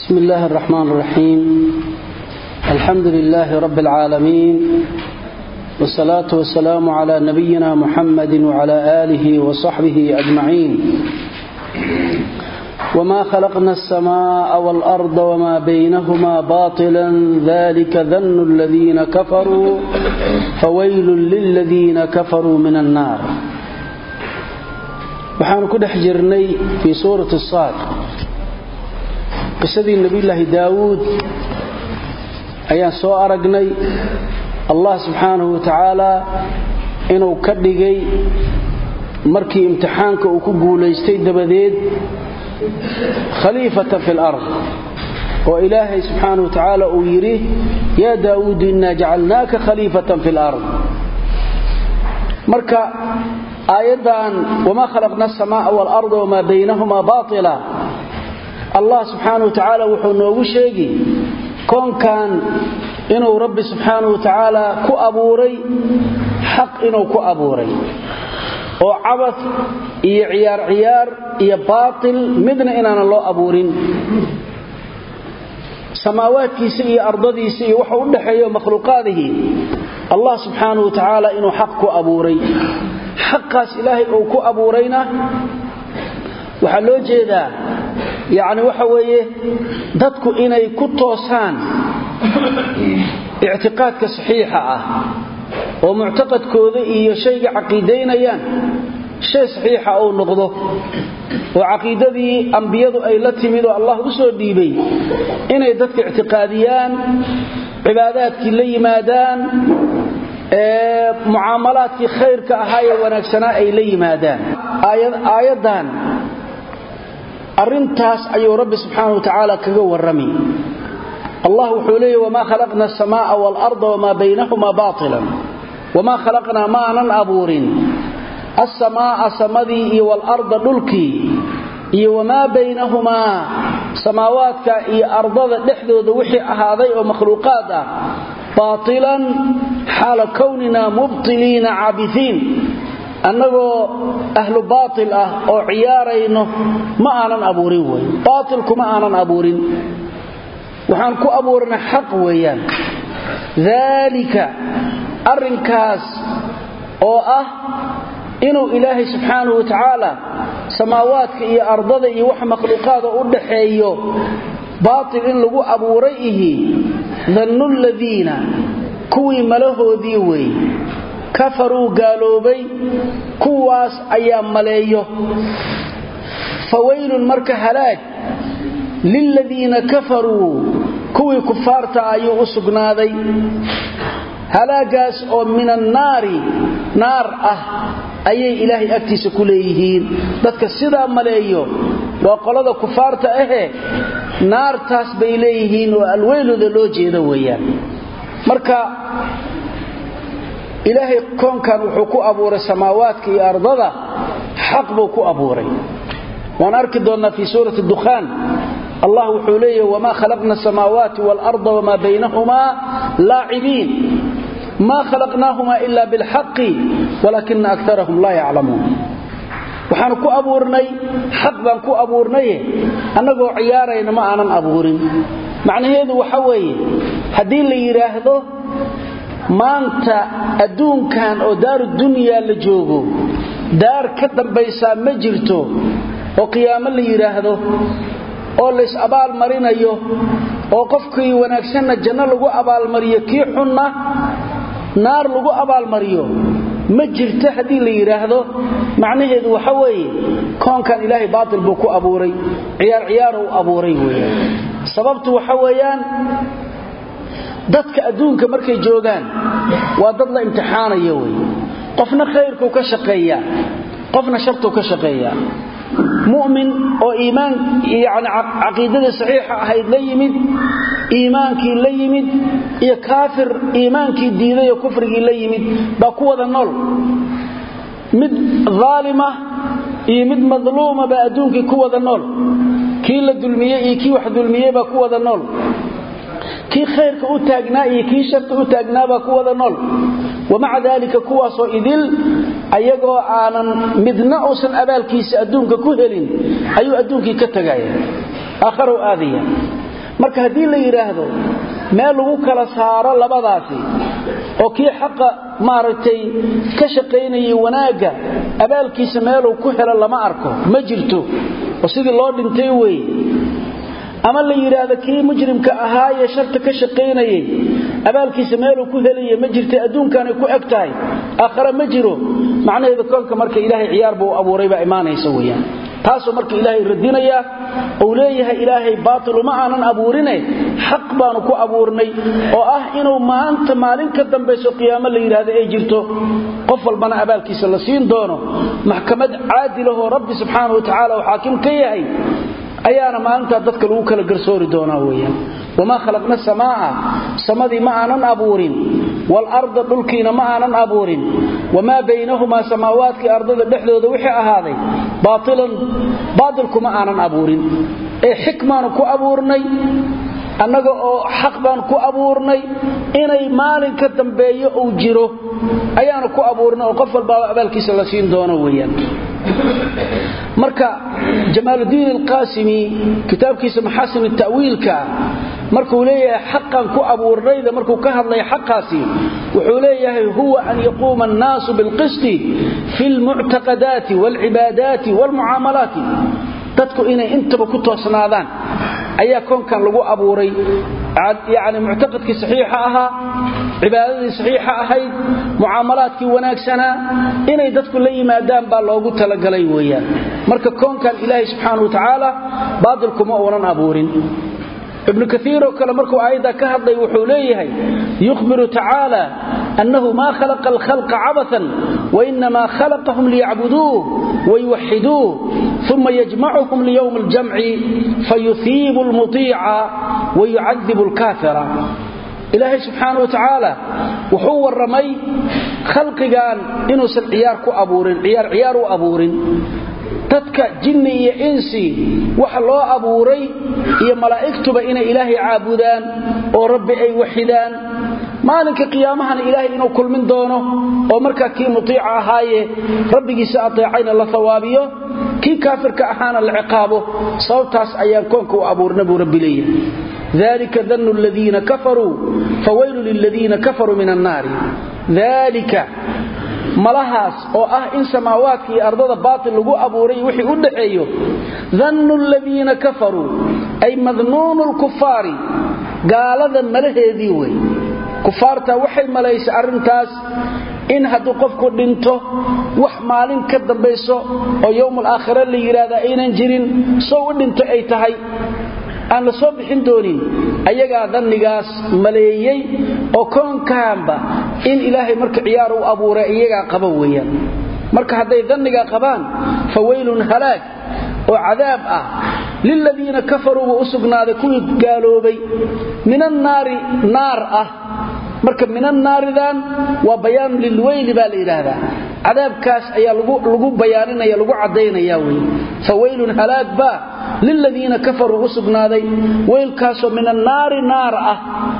بسم الله الرحمن الرحيم الحمد لله رب العالمين والصلاة والسلام على نبينا محمد وعلى آله وصحبه أجمعين وما خلقنا السماء والأرض وما بينهما باطلا ذلك ذن الذين كفروا فويل للذين كفروا من النار waxaanu ku dhex jirnay fii suurati saad qisadii nebiyulaahi daawuud ayaan soo aragnay allah subxaanahu wa tacaala inuu ka dhigay markii imtixaanka uu ku guulaystay dabadeed khaliifatan fi lard oo ilaahay subxaanahu wa tacaala uu yidhi yaa daawuudu innaa jacalnaaka khaliifatan fi lard marka aayaddan wamaa khalaqna asamaaa waalarda wamaa baynahumaa baatila allah subxaana wa tacaala wuxuu noogu sheegi koonkan inuu rabbi subxaanau wa tacaala ku abuuray xaq inuu ku abuuray oo cabad iyo ciyaar ciyaar iyo baatil midna inaanan loo abuurin samaawaadkiisa iyo ardadiisa iyo waxa u dhexeeyo makhluuqaadihii allah subxaanau wa tacaala inuu xaq ku abuuray xaqaas ilaahay uu ku abuurayna waxaa loo jeedaa yacni waxa weeye dadku inay ku toosaan ictiqaadka saxiixa ah oo muctaqadkooda iyo shayga caqiidaynayaan shay saxiixa uu noqdo oo caqiidadii ambiyadu ay la timid oo allah u soo dhiibay inay dadka ictiqaadiyaan cibaadaadkii la yimaadaan mucaamalaadkii khayrka ahaa ee wanaagsanaa ay la yimaadaan aayaddan arintaas ayuu rabbi subxaana wa tacaala kaga warrami allah wuxuu leeyahy wamaa khalaqna asamaaa waalarda wamaa baynahumaa baatilan wamaa khalaqnaa maanan abuurin asamaaa samadii iyo waalarda dhulkii iyo wamaa baynahumaa samaawaadka iyo ardada dhexdooda wixii ahaaday oo makhluuqaad ah baatilan xaala kownina mubtiliina caabiiin annagoo ahlu baatil ah oo ciyaarayno ma aanan abuurin wey baatilku ma aanan abuurin waxaan ku abuurana xaq weeyaan daalika arrinkaas oo ah inuu ilaahay subxaanahu wa tacaala samaawaadka iyo ardada iyo wax makhluuqaada u dhaxeeyo baatil in lagu abuuray ihi dannu ladiina kuwii malahoodii wey kafaruu gaaloobay kuwaas ayaa maleeyo fawaylun marka halaag liladiina kafaruu kuwii kufaarta ayuu u sugnaaday halaagaas oo min annaari naar ah ayay ilaahay agtiisa ku leeyihiin dadka sidaa maleeyo waa qolada kufaarta ahe naartaas bay leeyihiin oo alweylooda loo jeeda weeyaan marka ilaahay koonkan wuxuu ku abuuray samaawaadka iyo ardada xaq buu ku abuuray waan arki doonnaa fii suurati dukhaan allah wuxuu leeyahy wamaa khalaqna asamaawaati waalarda wamaa baynahumaa laacibiin maa khalaqnaahumaa ila bilxaqi walaakina akarahum laa yaclamuun waxaanu ku abuurnay xaq baan ku abuurnaye annagoo ciyaarayna ma aanan abuurin macnaheedu waxa weeye haddii la yidhaahdo maanta adduunkan oo daaru dunyaa la joogo daar ka dambaysaa ma jirto oo qiyaamo la yidhaahdo oo lays abaalmarinayo oo qofkii wanaagsanna janno lagu abaalmariyo kii xunna naar lagu abaalmariyo ma jirto haddii la yidhaahdo macnaheedu waxa weeye koonkan ilaahay baatil buu ku abuuray ciyaar ciyaaruu abuuray weeyaan sababtu waxa weeyaan dadka adduunka markay joogaan waa dad la imtixaanaya wey qofna khayrkuu ka shaqeeyaa qofna shartuu ka shaqeeyaa mu'min oo iimaan yani caqiidadii saxiixa ahayd la yimid iimaankii la yimid iyo kaafir iimaankii diiday oo kufrigii la yimid baa ku wada nool mid aalima iyo mid madluuma baa adduunkii ku wada nool kii la dulmiyey iyo kii wax dulmiyey baa ku wada nool kii khayrka u taagnaa iyo kii sharta u taagnaabaa ku wada nool wamaca daalika kuwaasoo idil ayagoo aanan midna uusan abaalkiisa adduunka ku helin ayuu adduunkii ka tegaya aakharow aadaya marka haddii la yidhaahdo meel lagu kala saaro labadaasi oo kii xaqa maaragtay ka shaqaynayay wanaagga abaalkiisa meeluu ku helo lama arko ma jirto oo sidii loo dhintay weeye ama la yidhaahdo kii mujrimka ahaayee sharta ka shaqaynayay abaalkiisa meeluu ku helaya ma jirta adduunkaanay ku eg tahay aakhare ma jiro macnaheeda koonka marka ilaahay ciyaar buu abuuray baa imaanaysa weyaan taasuu marka ilaahay radinayaa uu leeyahay ilaahay baatilu ma aanan abuurine xaq baanu ku abuurnay oo ah inuu maanta maalin ka dambayso qiyaamo la yidhaahdo ay jirto qof walbana abaalkiisa la siin doono maxkamad caadilahoo rabbi subxaana wa tacaala uu xaakim ka yahay ayaana maalintaa dadka lagu kala garsoori doonaa weyaan wamaa khalaqna samaa'a samadii ma aanan abuurin waalarda dhulkiina ma aanan abuurin wamaa baynahumaa samaawaadkii ardada dhexdooda wixii ahaaday baailan baatilku ma aanan abuurin ee xikmaanu ku abuurnay annaga oo xaq baan ku abuurnay inay maalin ka dambeeyo uu jiro ayaanu ku abuurnay oo qof walbaaba abaalkiisa la siin doono weyaan marka jamaaludiin alqaasimi kitaabkiisa maxaasin tawiilka markuu leeyahay xaqan ku abuurnayda markuu ka hadlay xaqaasi wuxuu leeyahay huwa an yaquuma annaasu bilqisti fi lmuctaqadaati waalcibaadaati waalmucaamalaati dadku inay intaba ku toosnaadaan ayaa koonkan lagu abuuray yani muctaqadkii saxiixa ahaa cibaadadii saxiixa ahayd mucaamalaadkii wanaagsanaa inay dadku la yimaadaan baa loogu talagalay weeyaan marka koonkan ilaahay subxaana wa tacaala baatilkuma uunan abuurin ibnu kaiiroo kale markuu aayadda ka hadlay wuxuu leeyahay yukhbiru tacaala annahu maa khalaqa alkhalqa cabathan wainamaa khalaqahum liyacbuduuh wayuwaxiduuh uma yajmacuhum liyowmi aljamci fayuhiibu lmuiica wayucadibu lkaafira ilaahay subxaana wa tacaala wuxuu warramay khalqigan inuusan ciyaar ku abuurin ciyaar ciyaar u abuurin dadka jinni iyo insi waxa loo abuuray iyo malaa'igtuba inay ilaahay caabudaan oo rabbi ay waxidaan maalinka qiyaamahana ilaahay inuu kulmin doono oo markaa kii mutiica ahaaye rabbigiisa ateecayna la hawaabiyo kii kaafirka ahaana la ciqaabo sababtaas ayaan koonka u abuurna buu rabbi leeyahay dalika danu ladiina kafaruu fawaylu liladiina kafaruu min annaari dalika malahaas oo ah in samaawaadka iyo ardada baatil lagu abuuray wixii u dhaxeeyo dannu ladiina kafaruu ay madnuunu lkufaari gaalada malaheedii wey kufaarta waxay malaysay arrintaas in hadduu qofku dhinto wax maalin ka dambayso oo yowmal aakhira la yidhaahda aynan jirin soo u dhinto ay tahay aan la soo bixin doonin ayagaa dannigaas maleeyey oo koonkaanba in ilaahay marka ciyaar u abuuray iyagaa qaba weeyaan marka hadday dannigaa qabaan fa weylun halaag oo cadaab ah liladiina kafaruuba u sugnaaday kuwii gaaloobay min annaari naar ah marka min annaaridan waa bayaanu lilweyli baa la yidhaahdaa cadaabkaas ayaa lagu bayaaninaya lagu caddaynaya wey fa weylun halaag baa liladiina kafaruu u sugnaaday weylkaasoo min annaari naar ah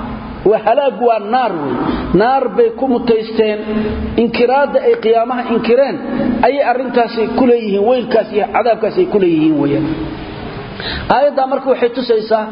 halaag waa naar wey naar bay ku mutaysteen inkiraadda ay qiyaamaha inkireen ayay arrintaasi ku leeyihiin weylkaas iyo cadaabkaas ay ku leeyihiin weyaan aayaddaa marka waxay tusaysaa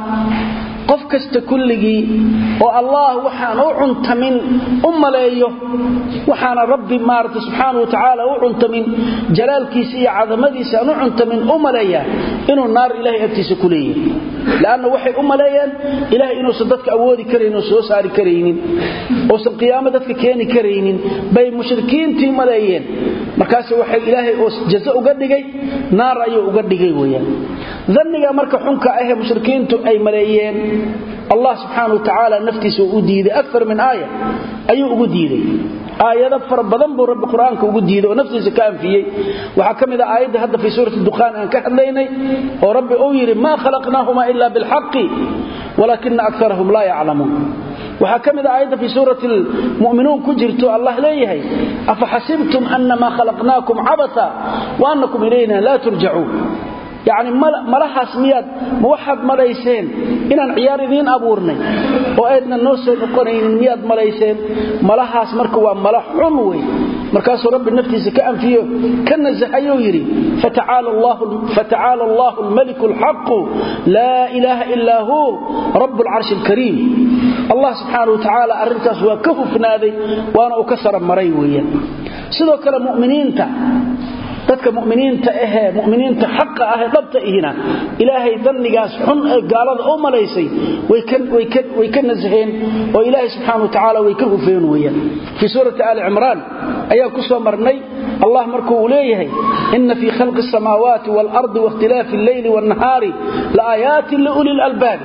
qof kasta kulligii oo allah waxaan u cuntamin u maleeyo waxaana rabbi maarata subxaana wa tacaala u cuntamin jalaalkiisa iyo cadamadiisa aan u cuntamin u maleeyaa inuu naar ilahay agtiisa ku leeyahay lanna waxay u maleeyeen ilahay inuusan dadka awoodi karayn oo soo saari karaynin uusan qiyaamo dadka keeni karaynin bay mushrikiintii maleeyeen markaas waxay ilaahay oo jazo uga dhigay naar ayuu uga dhigay weyaan danniga marka xunka ahee mushrikiintu ay maleeyeen allah subxaana wa tacaala naftiisa uu u diiday akar min aaya ayuu ugu diiday aayado fara badan buu rabbi qur-aanka ugu diiday oo naftiisa ka anfiyey waxaa ka mid a aayadda hadda fii suurati dukhaan aan ka hadlaynay oo rabbi uu yidhi maa khalaqnaahuma ila bilxaqi walaakina akarahum laa yaclamuun waxaa ka mid a aayadda fii suurati lmu'minuun ku jirto allah leeyahay afa xasibtum annamaa khalaqnaakum cabata wa annakum ilayna laa turjacuun yacni malahaas miyaad ma waxaad malayseen inaan ciyaar idiin abuurnay oo aydna noo soo noqonaynin miyaad malayseen malahaas marka waa mala xun wey markaasuu rabbi naftiisa ka anfiyo ka nasahayuu yidhi fatacaala allahu almaliku alxaqu laa ilaaha ilaa hu rabu alcarshi alkariim allah subxaana wa tacaala arrintaas waa ka hufnaaday waana uu ka sara maray weeyaan sidoo kale muminiinta dadka muminiinta ahee muminiinta xaqa ahee dhabta ihina ilaahay dannigaas xun ee gaalada u malaysay way ka nasaheen oo ilaahay subxaana wa tacaala way ka hufeen weeyaan fii suurati aali cimraan ayaa ku soo marnay allah markuu uu leeyahay ina fii khalqi asamaawaati waalardi waاkhtilaafi alleyli waاnnahaari laaaayaatin liuli lalbaabi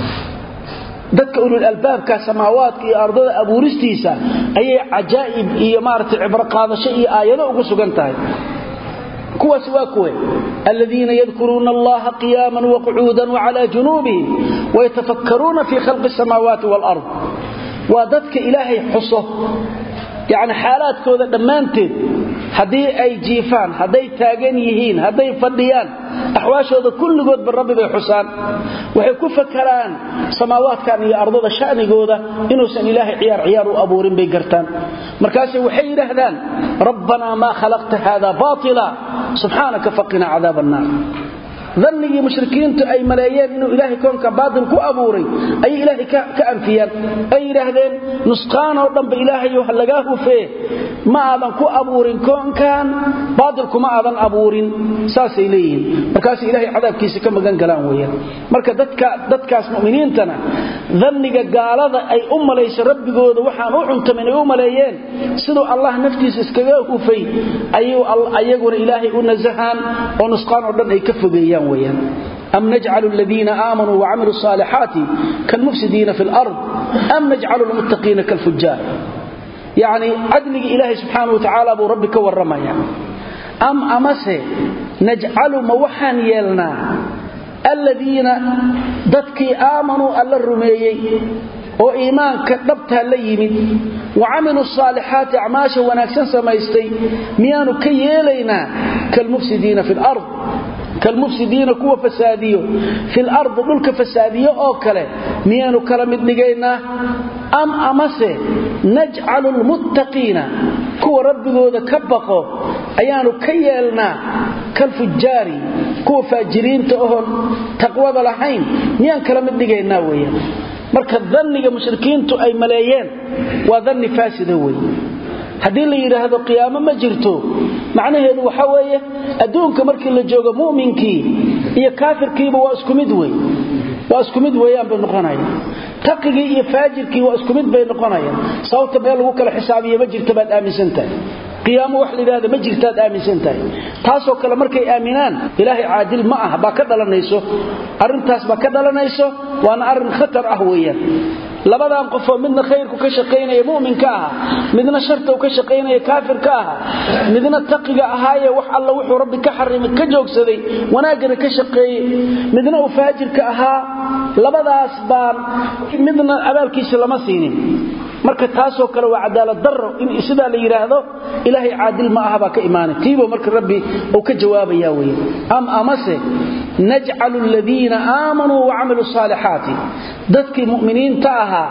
dadka ululaalbaabka samaawaadka iyo ardada abuuristiisa ayay cajaa'ib iyo maaragtay cibro qaadasho iyo aayado ugu sugan tahay kuwaas waa kuwe aladiina yadkuruuna allaha qiyaaman waqucuudan wacala junuubihim wayatafakkaruuna fii khalqi asamaawaati waalard waa dadka ilaahay xuso yacni xaalaadkooda dhammaanteed haddii ay jiifaan hadday taagan yihiin hadday fadhiyaan axwaashooda kulligoodba rabbi bay xusaan waxay ku fakaraan samaawaadkan iyo ardada sha'nigooda inuusan ilaahay ciyaar ciyaar u abuurin bay gartaan markaase waxay yidhaahdaan rabbanaa maa khalaqta hada baatila subxaanaka faqina cadaab annaar dannigii mushrikiintu ay maleeyeen inuu ilaahay koonka baatil ku abuuray ayay ilaahay ka anfiyaan ay yidhaahdeen nusqaanoo dhanba ilaahayo ha lagaa hufee ma aadan ku abuurin koonkan baatil kuma aadan abuurin saasay leeyihiin markaasay ilaahay cadaabkiisa ka magan galaan weeyaan marka dadka dadkaas mu'miniintana danniga gaalada ay u malayso rabbigooda waxaan u cuntamin ay u maleeyeen siduu allah naftiisa iskaga hufay ayuu ayaguna ilaahay u nasahaan oo nusqaan oo dhan ay ka fogeeyaan أم نجعل الذين آمنوا وعملوا الصالحات كالمفسدين في الأرض أم نجعل المتقين كالفجار يعني عدلك إلهي سبحانه وتعالى أبو ربك والرمايا أم أمسه نجعل موحا يلنا الذين ضدكي آمنوا ألا الرميي oo iimaanka dhabtaa la yimid wa camilu saalixaati acmaasha wanaagsan samaystay miyaanu ka yeelaynaa kalmufsidiina fi lard kalmufsidiina kuwa fasaadiyo fil ardi dhulka fasaadiyo oo kale miyaanu kala mid dhigaynaa am amase najcalu lmuttaqiina kuwa rabbigooda ka baqo ayaanu ka yeelnaa kalfujaari kuwa faajiriinta oon taqwada lahayn miyaan kala mid dhigaynaa weeyaan marka danniga mushrikiintu ay maleeyeen waa danni faasida wey haddii la yidhaahdo qiyaamo ma jirto macnaheedu waxa weeye adduunka markii la joogo mu'minkii iyo kaafirkiiba waa isku mid wey waa isku mid weeyaan bay noqonayaan taqigii iyo faajirkii waa isku mid bay noqonayaan sababta meel lagu kala xisaabiyo ma jirta baad aaminsan tahay qiyaamo wax la yidhahda ma jirtaad aaminsan tahay taasoo kale markay aaminaan ilaahay caadil ma ah baa ka dhalanayso arrintaas baa ka dhalanayso waana arrin khatar ah weeyaan labadan qofoo midna khayrku ka shaqaynaya mu'minka aha midna sharta ka shaqaynaya kaafirka aha midna taqiga ahaaye wax alla wuxuu rabbi ka xarimay ka joogsaday wanaagana ka shaqeeyey midna uu faajirka ahaa labadaas baan midna abaalkiisa lama siinin marka taasoo kale waa cadaalad daro in sidaa la yidhaahdo ilaahay caadil ma aha baa ka imaanay tiibo marka rabbi uu ka jawaabaya weye am amase najcalu aladiina aamanuu wacamiluu saalixaati dadkii mu'miniinta ahaa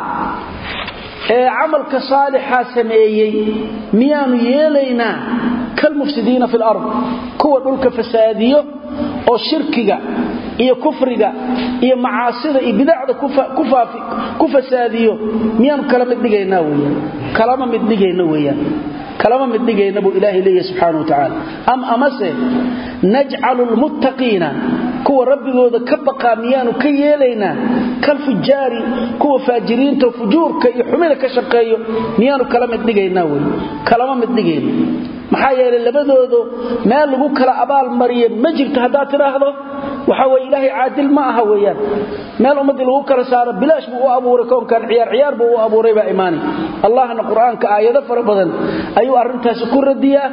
ee camalka saalixa sameeyey miyaanu yeelaynaa kalmufsidiina fi lard kuwa dhulka fasaadiyo oo shirkiga iyo kufriga iyo macaasida iyo bidacda ku fasaadiyo miyaanu kala mid dhigaynaa weyaan kalama mid dhigayna weyaan kalama mid dhigayna buu ilaahay leeyahy subxaana wa tacaala am amase najcalu lmuttaqiina kuwa rabbigooda ka baqaa miyaanu ka yeelaynaa kalfujaari kuwa faajiriinta fujuurka iyo xumida ka shaqeeyo miyaanu kala mid dhigaynaa wey kalama mid dhigayno maxaa yeelay labadoodu meel lagu kala abaal mariya ma jirto haddaad tidhaahdo waxa weye ilaahay caadil ma aha weeyaan meel ummaddii lagu kala saaro bilaash buu u abuuray koonkan ciyaar ciyaar buu u abuuray baa imaanay allahna qur-aanka aayado fara badan ayuu arrintaasi ku radiyaa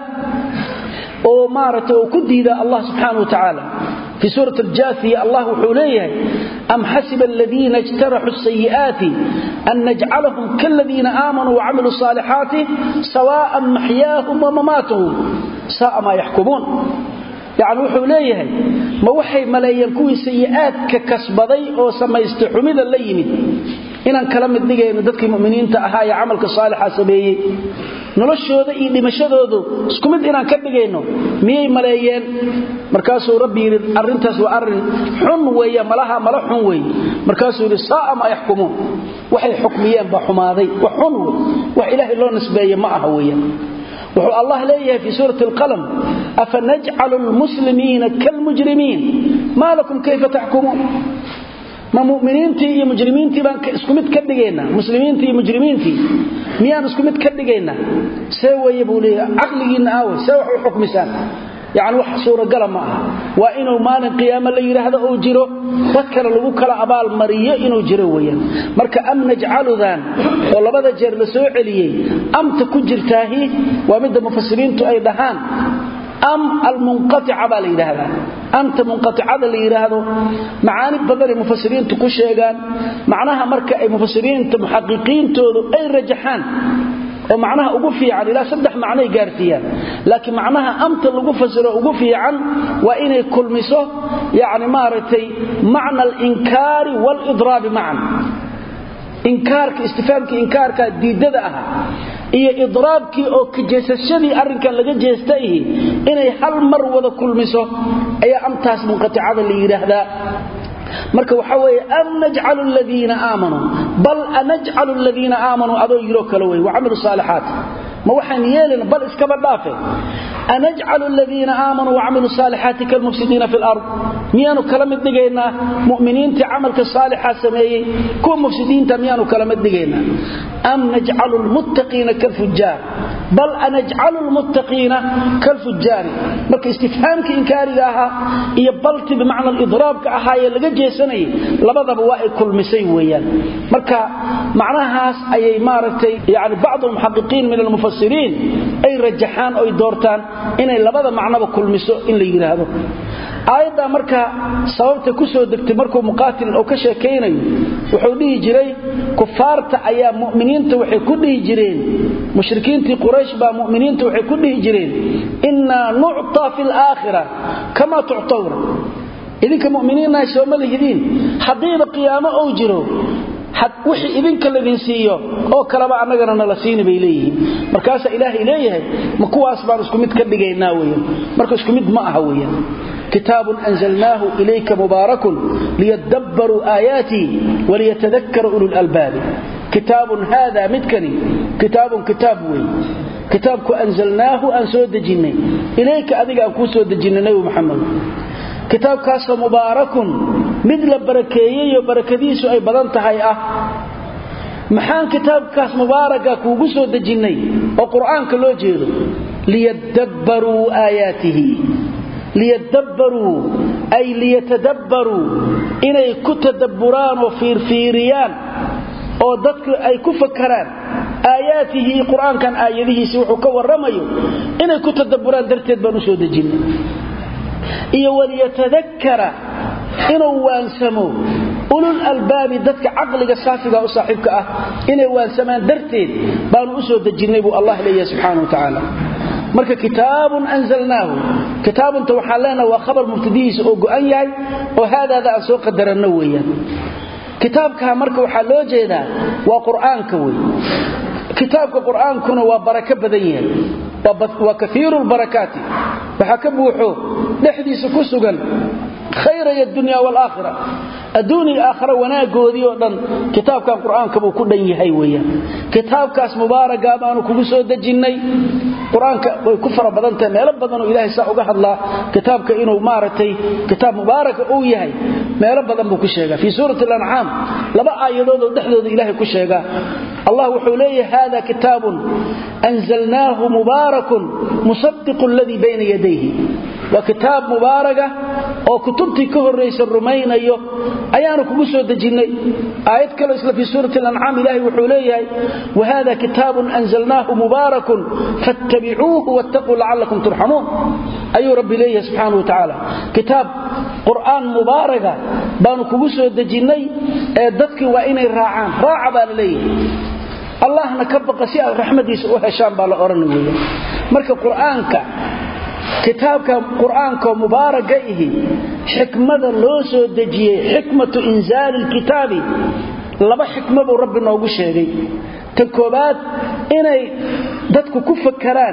oo maaragtay oo ku diidaa allah subxaana wa tacaala في سورة الجاثية الله حوليه أم حسب الذين اجترحوا السيئات أن نجعلهم كالذين آمنوا وعملوا الصالحات سواء محياهم ومماتهم ساء ما يحكمون يعني wuxuu leeyahay ma waxay maleeyeen kuwii sayi'aadka kasbaday oo samaystay xumida la yimid inaan kala mid dhigayno dadkii mu'miniinta ahaa ee camalka saalixa sameeyey noloshooda iyo dhimashadoodu isku mid inaan ka dhigayno miyay maleeyeen markaasuu rabbi yidhi arrintaas waa arrin xun weeye malaha mala xun weeye markaasuu yidhi saa'a ma yaxkumuun waxay xukmiyeen baa xumaaday wax xun wey wax ilaahay loo nisbeeye ma aha weeyaan wuxuu allah leeyahay fii suurati alqalam afanajcalu lmuslimiina kaalmujrimiin maa lakum kayfa taxkumuun ma muminiintii iyo mujrimiintii baan isku mid ka dhigaynaa muslimiintii iyo mujrimiintii miyaan isku mid ka dhigaynaa see weeye buu leeyahay caqligiinna aawe see wax u xukmisaan yacni wax suuragala ma aha waa inuu maalin qiyaamo la yidhaahdo uu jiro dad kale lagu kala abaalmariyo inuu jiro weeyaan marka am najcaludan oo labada jeer la soo celiyey amta ku jirtaahi waa midda mufasiriintu ay dhahaan am almunqatica baa la yidhaahdaa amta munqaticada la yidhaahdo macaani badanay mufasiriintu ku sheegaan macnaha marka ay mufasiriinta muxaqiqiintoodu ay rajaxaan oo macnaha ugu fiican ilaa saddex macnay gaarsiiyaan laakiin macnaha amta lagu fasiro ugu fiican waa inay kulmiso yani maaragtay macna alinkaari waalidraabi macan inkaarka istifaamkii inkaarka diidada ahaa iyo idraabkii oo kajeesashadii arrinkan laga jeesta ihi inay hal mar wada kulmiso ayaa amtaas munqaticada la yidhaahdaa marka waxa weeye am najcalu ladiina aamanuu bal anajcalu ladiina aamanuu adoo yiroo kale wey wacamilu saalixaat ma waxaan yeelina bal iskaba dhaafe anajcalu ladiina aamanuu wacamilu saalixaati kalmufsidiina fi lard miyaanu kala mid dhigaynaa muminiintii camalka saalixa sameeyey kuwa mufsidiinta miyaanu kala mid dhigaynaa am najcalu lmuttaqiina kalfujaar bal anajcalu lmuttaqiina kalfujaari marka istifhaamkii inkaariga ahaa iyo balti bimacna lidraabka ahaayee laga jeesanayay labadaba waa ay kulmisay weeyaan marka macnahaas ayay maaragtay yani bacdu almuxaqiqiin min almufasiriin ay rajaxaan oy doortaan inay labada macnoba kulmiso in la yidhaahdo aayaddaa marka sababta ku soo degtay markuu muqaatil oo ka sheekaynayo wuxuu dhihi jiray kufaarta ayaa mu'miniinta waxay ku dhihi jireen mushrikiintii quraysh baa mu'miniinta waxay ku dhihi jireen innaa nuctaa fi laakhira kamaa tuctawna idinka mu'miniinnahay sooma lihidiin haddiiba qiyaamo ou jiro wixii idinka ladin siiyo oo kaleba annagana nala siini bay leeyihiin markaasaa ilaahay leeyahay ma kuwaas baan isku mid ka dhigaynaa weyan marka isku mid ma aha weyan kitaabun anzalnaahu ilayka mubaarakun liyadabbaruu aayaatii waliyatadakara ululalbaabi kitaabun haada midkani kitaabun kitaab wey kitaabku anzalnaahu aan soo dejinnay ilayka adiga aan kuu soo dejinnay nebi muxamed kitaabkaasoo mubaarakun mid la barakeeyeyoo barakadiisu ay badan tahay ah maxaan kitaabkaas mubaaraka kuugu soo dejinnay oo qur'aanka loo jeedo liyadabbaruu aayaatihi liyadabbaruu ay liyatadabbaruu inay ku tadabburaan oo fiirfiiriyaan oo dadku ay ku fakaraan aayaatihi qur'aankan aayadihiisi wuxuu ka warramayo inay ku tadabburaan darteed baan u soo dejinnay iyo waliyatadakara inuu waansamo ulul albaabi dadka caqliga saafiga u saaxiibka ah inay waansamaan darteed baanu u soo dejinnay buu allah leeyahay subxaana wa tacaala marka kitaabun anzalnaahu kitaabunta waxaan leenaha waa khabar mubtadihiisa oo go'an yahay oo haadaada aan soo qadaranno weeyaan kitaabkaa marka waxaa loo jeedaa waa qur'aanka wey kitaabka qur'aankuna waa barako badan yahay waa kaiiru lbarakaati waxaa ka buuxo dhexdiisa ku sugan khayraya dunya waalaakhira adduun iyo aakhira wanaagoodii oo dhan kitaabkan qur'aanka buu ku dhan yahay weeyaan kitaabkaas mubaaraga baanu kugu soo dejinnay qur-aanka way ku fara badan tahay meelo badanoo ilaahay saa uga hadlaa kitaabka inuu maaragtay kitaab mubaaraka uu yahay meelo badan buu ku sheegaa fii suurati alancaam laba aayadoodoo dhexdooda ilaahay ku sheegaa allah wuxuu leeyahay hada kitaabun anzalnaahu mubaarakun musadiqu ladii bayna yadayhi waa kitaab mubaaraga oo kutubtii ka horraysa rumaynayo ayaanu kugu soo dejinnay aayad kale isla fii suurati alancaam ilaahay wuxuu leeyahay wahada kitaabun anzalnaahu mubaarakun fattabicuuhu wattaquu lacallakum turxamuun ayuu rabbi leeyahay subxaana wa tacaala kitaab qur'aan mubaaraga baanu kugu soo dejinnay ee dadkii waa inay raacaan raaca baa la leeyahay allahna ka baqa si aad raxmadiisa u heshaan baa la odhan weya marka qur'aanka kitaabka qur'aanka mubaaraga ihi xikmada loo soo dejiyey xikmatu inzaali lkitaabi laba xikmo buu rabbi noogu sheegay ta koobaad inay dadku ku fakaraan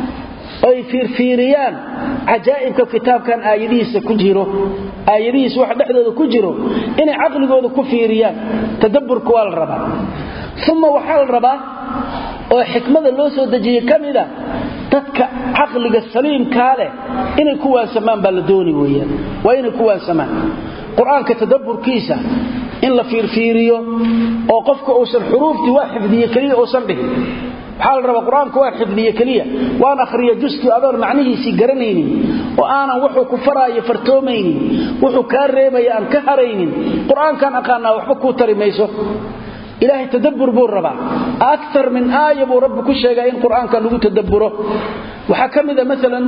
oy fiirfiiriyaan cajaa'ibka kitaabkan aayadihiisa ku jiro aayadihiisa wax dhexdooda ku jiro inay caqligooda ku fiiriyaan tadabburka waa la rabaa uma waxaa la rabaa oo xikmada loo soo dejiyey ka mida dadka caqliga saliimkaa leh inay ku waansamaan baa la dooni weyaan waa inay ku waansamaan qur-aanka tadabburkiisa in la fiirfiiriyo oo qofka uusan xuruuftii waa xifdiye keliya uusan dhihin waxaa la rabaa qur-aanka waan xifdiye keliya waan akhriya juskii adoon macnihiisii garanaynin oo aanan wuxuu ku faraayo fartoomaynin wuxuu kaa reebaya aan ka haraynin qur-aankaan aqaanaa waxba kuu tari mayso ilaahay tadabbur buu rabaa akar min aaya buu rabbi ku sheegaa in qur-aanka lagu tadabburo waxaa ka mida maalan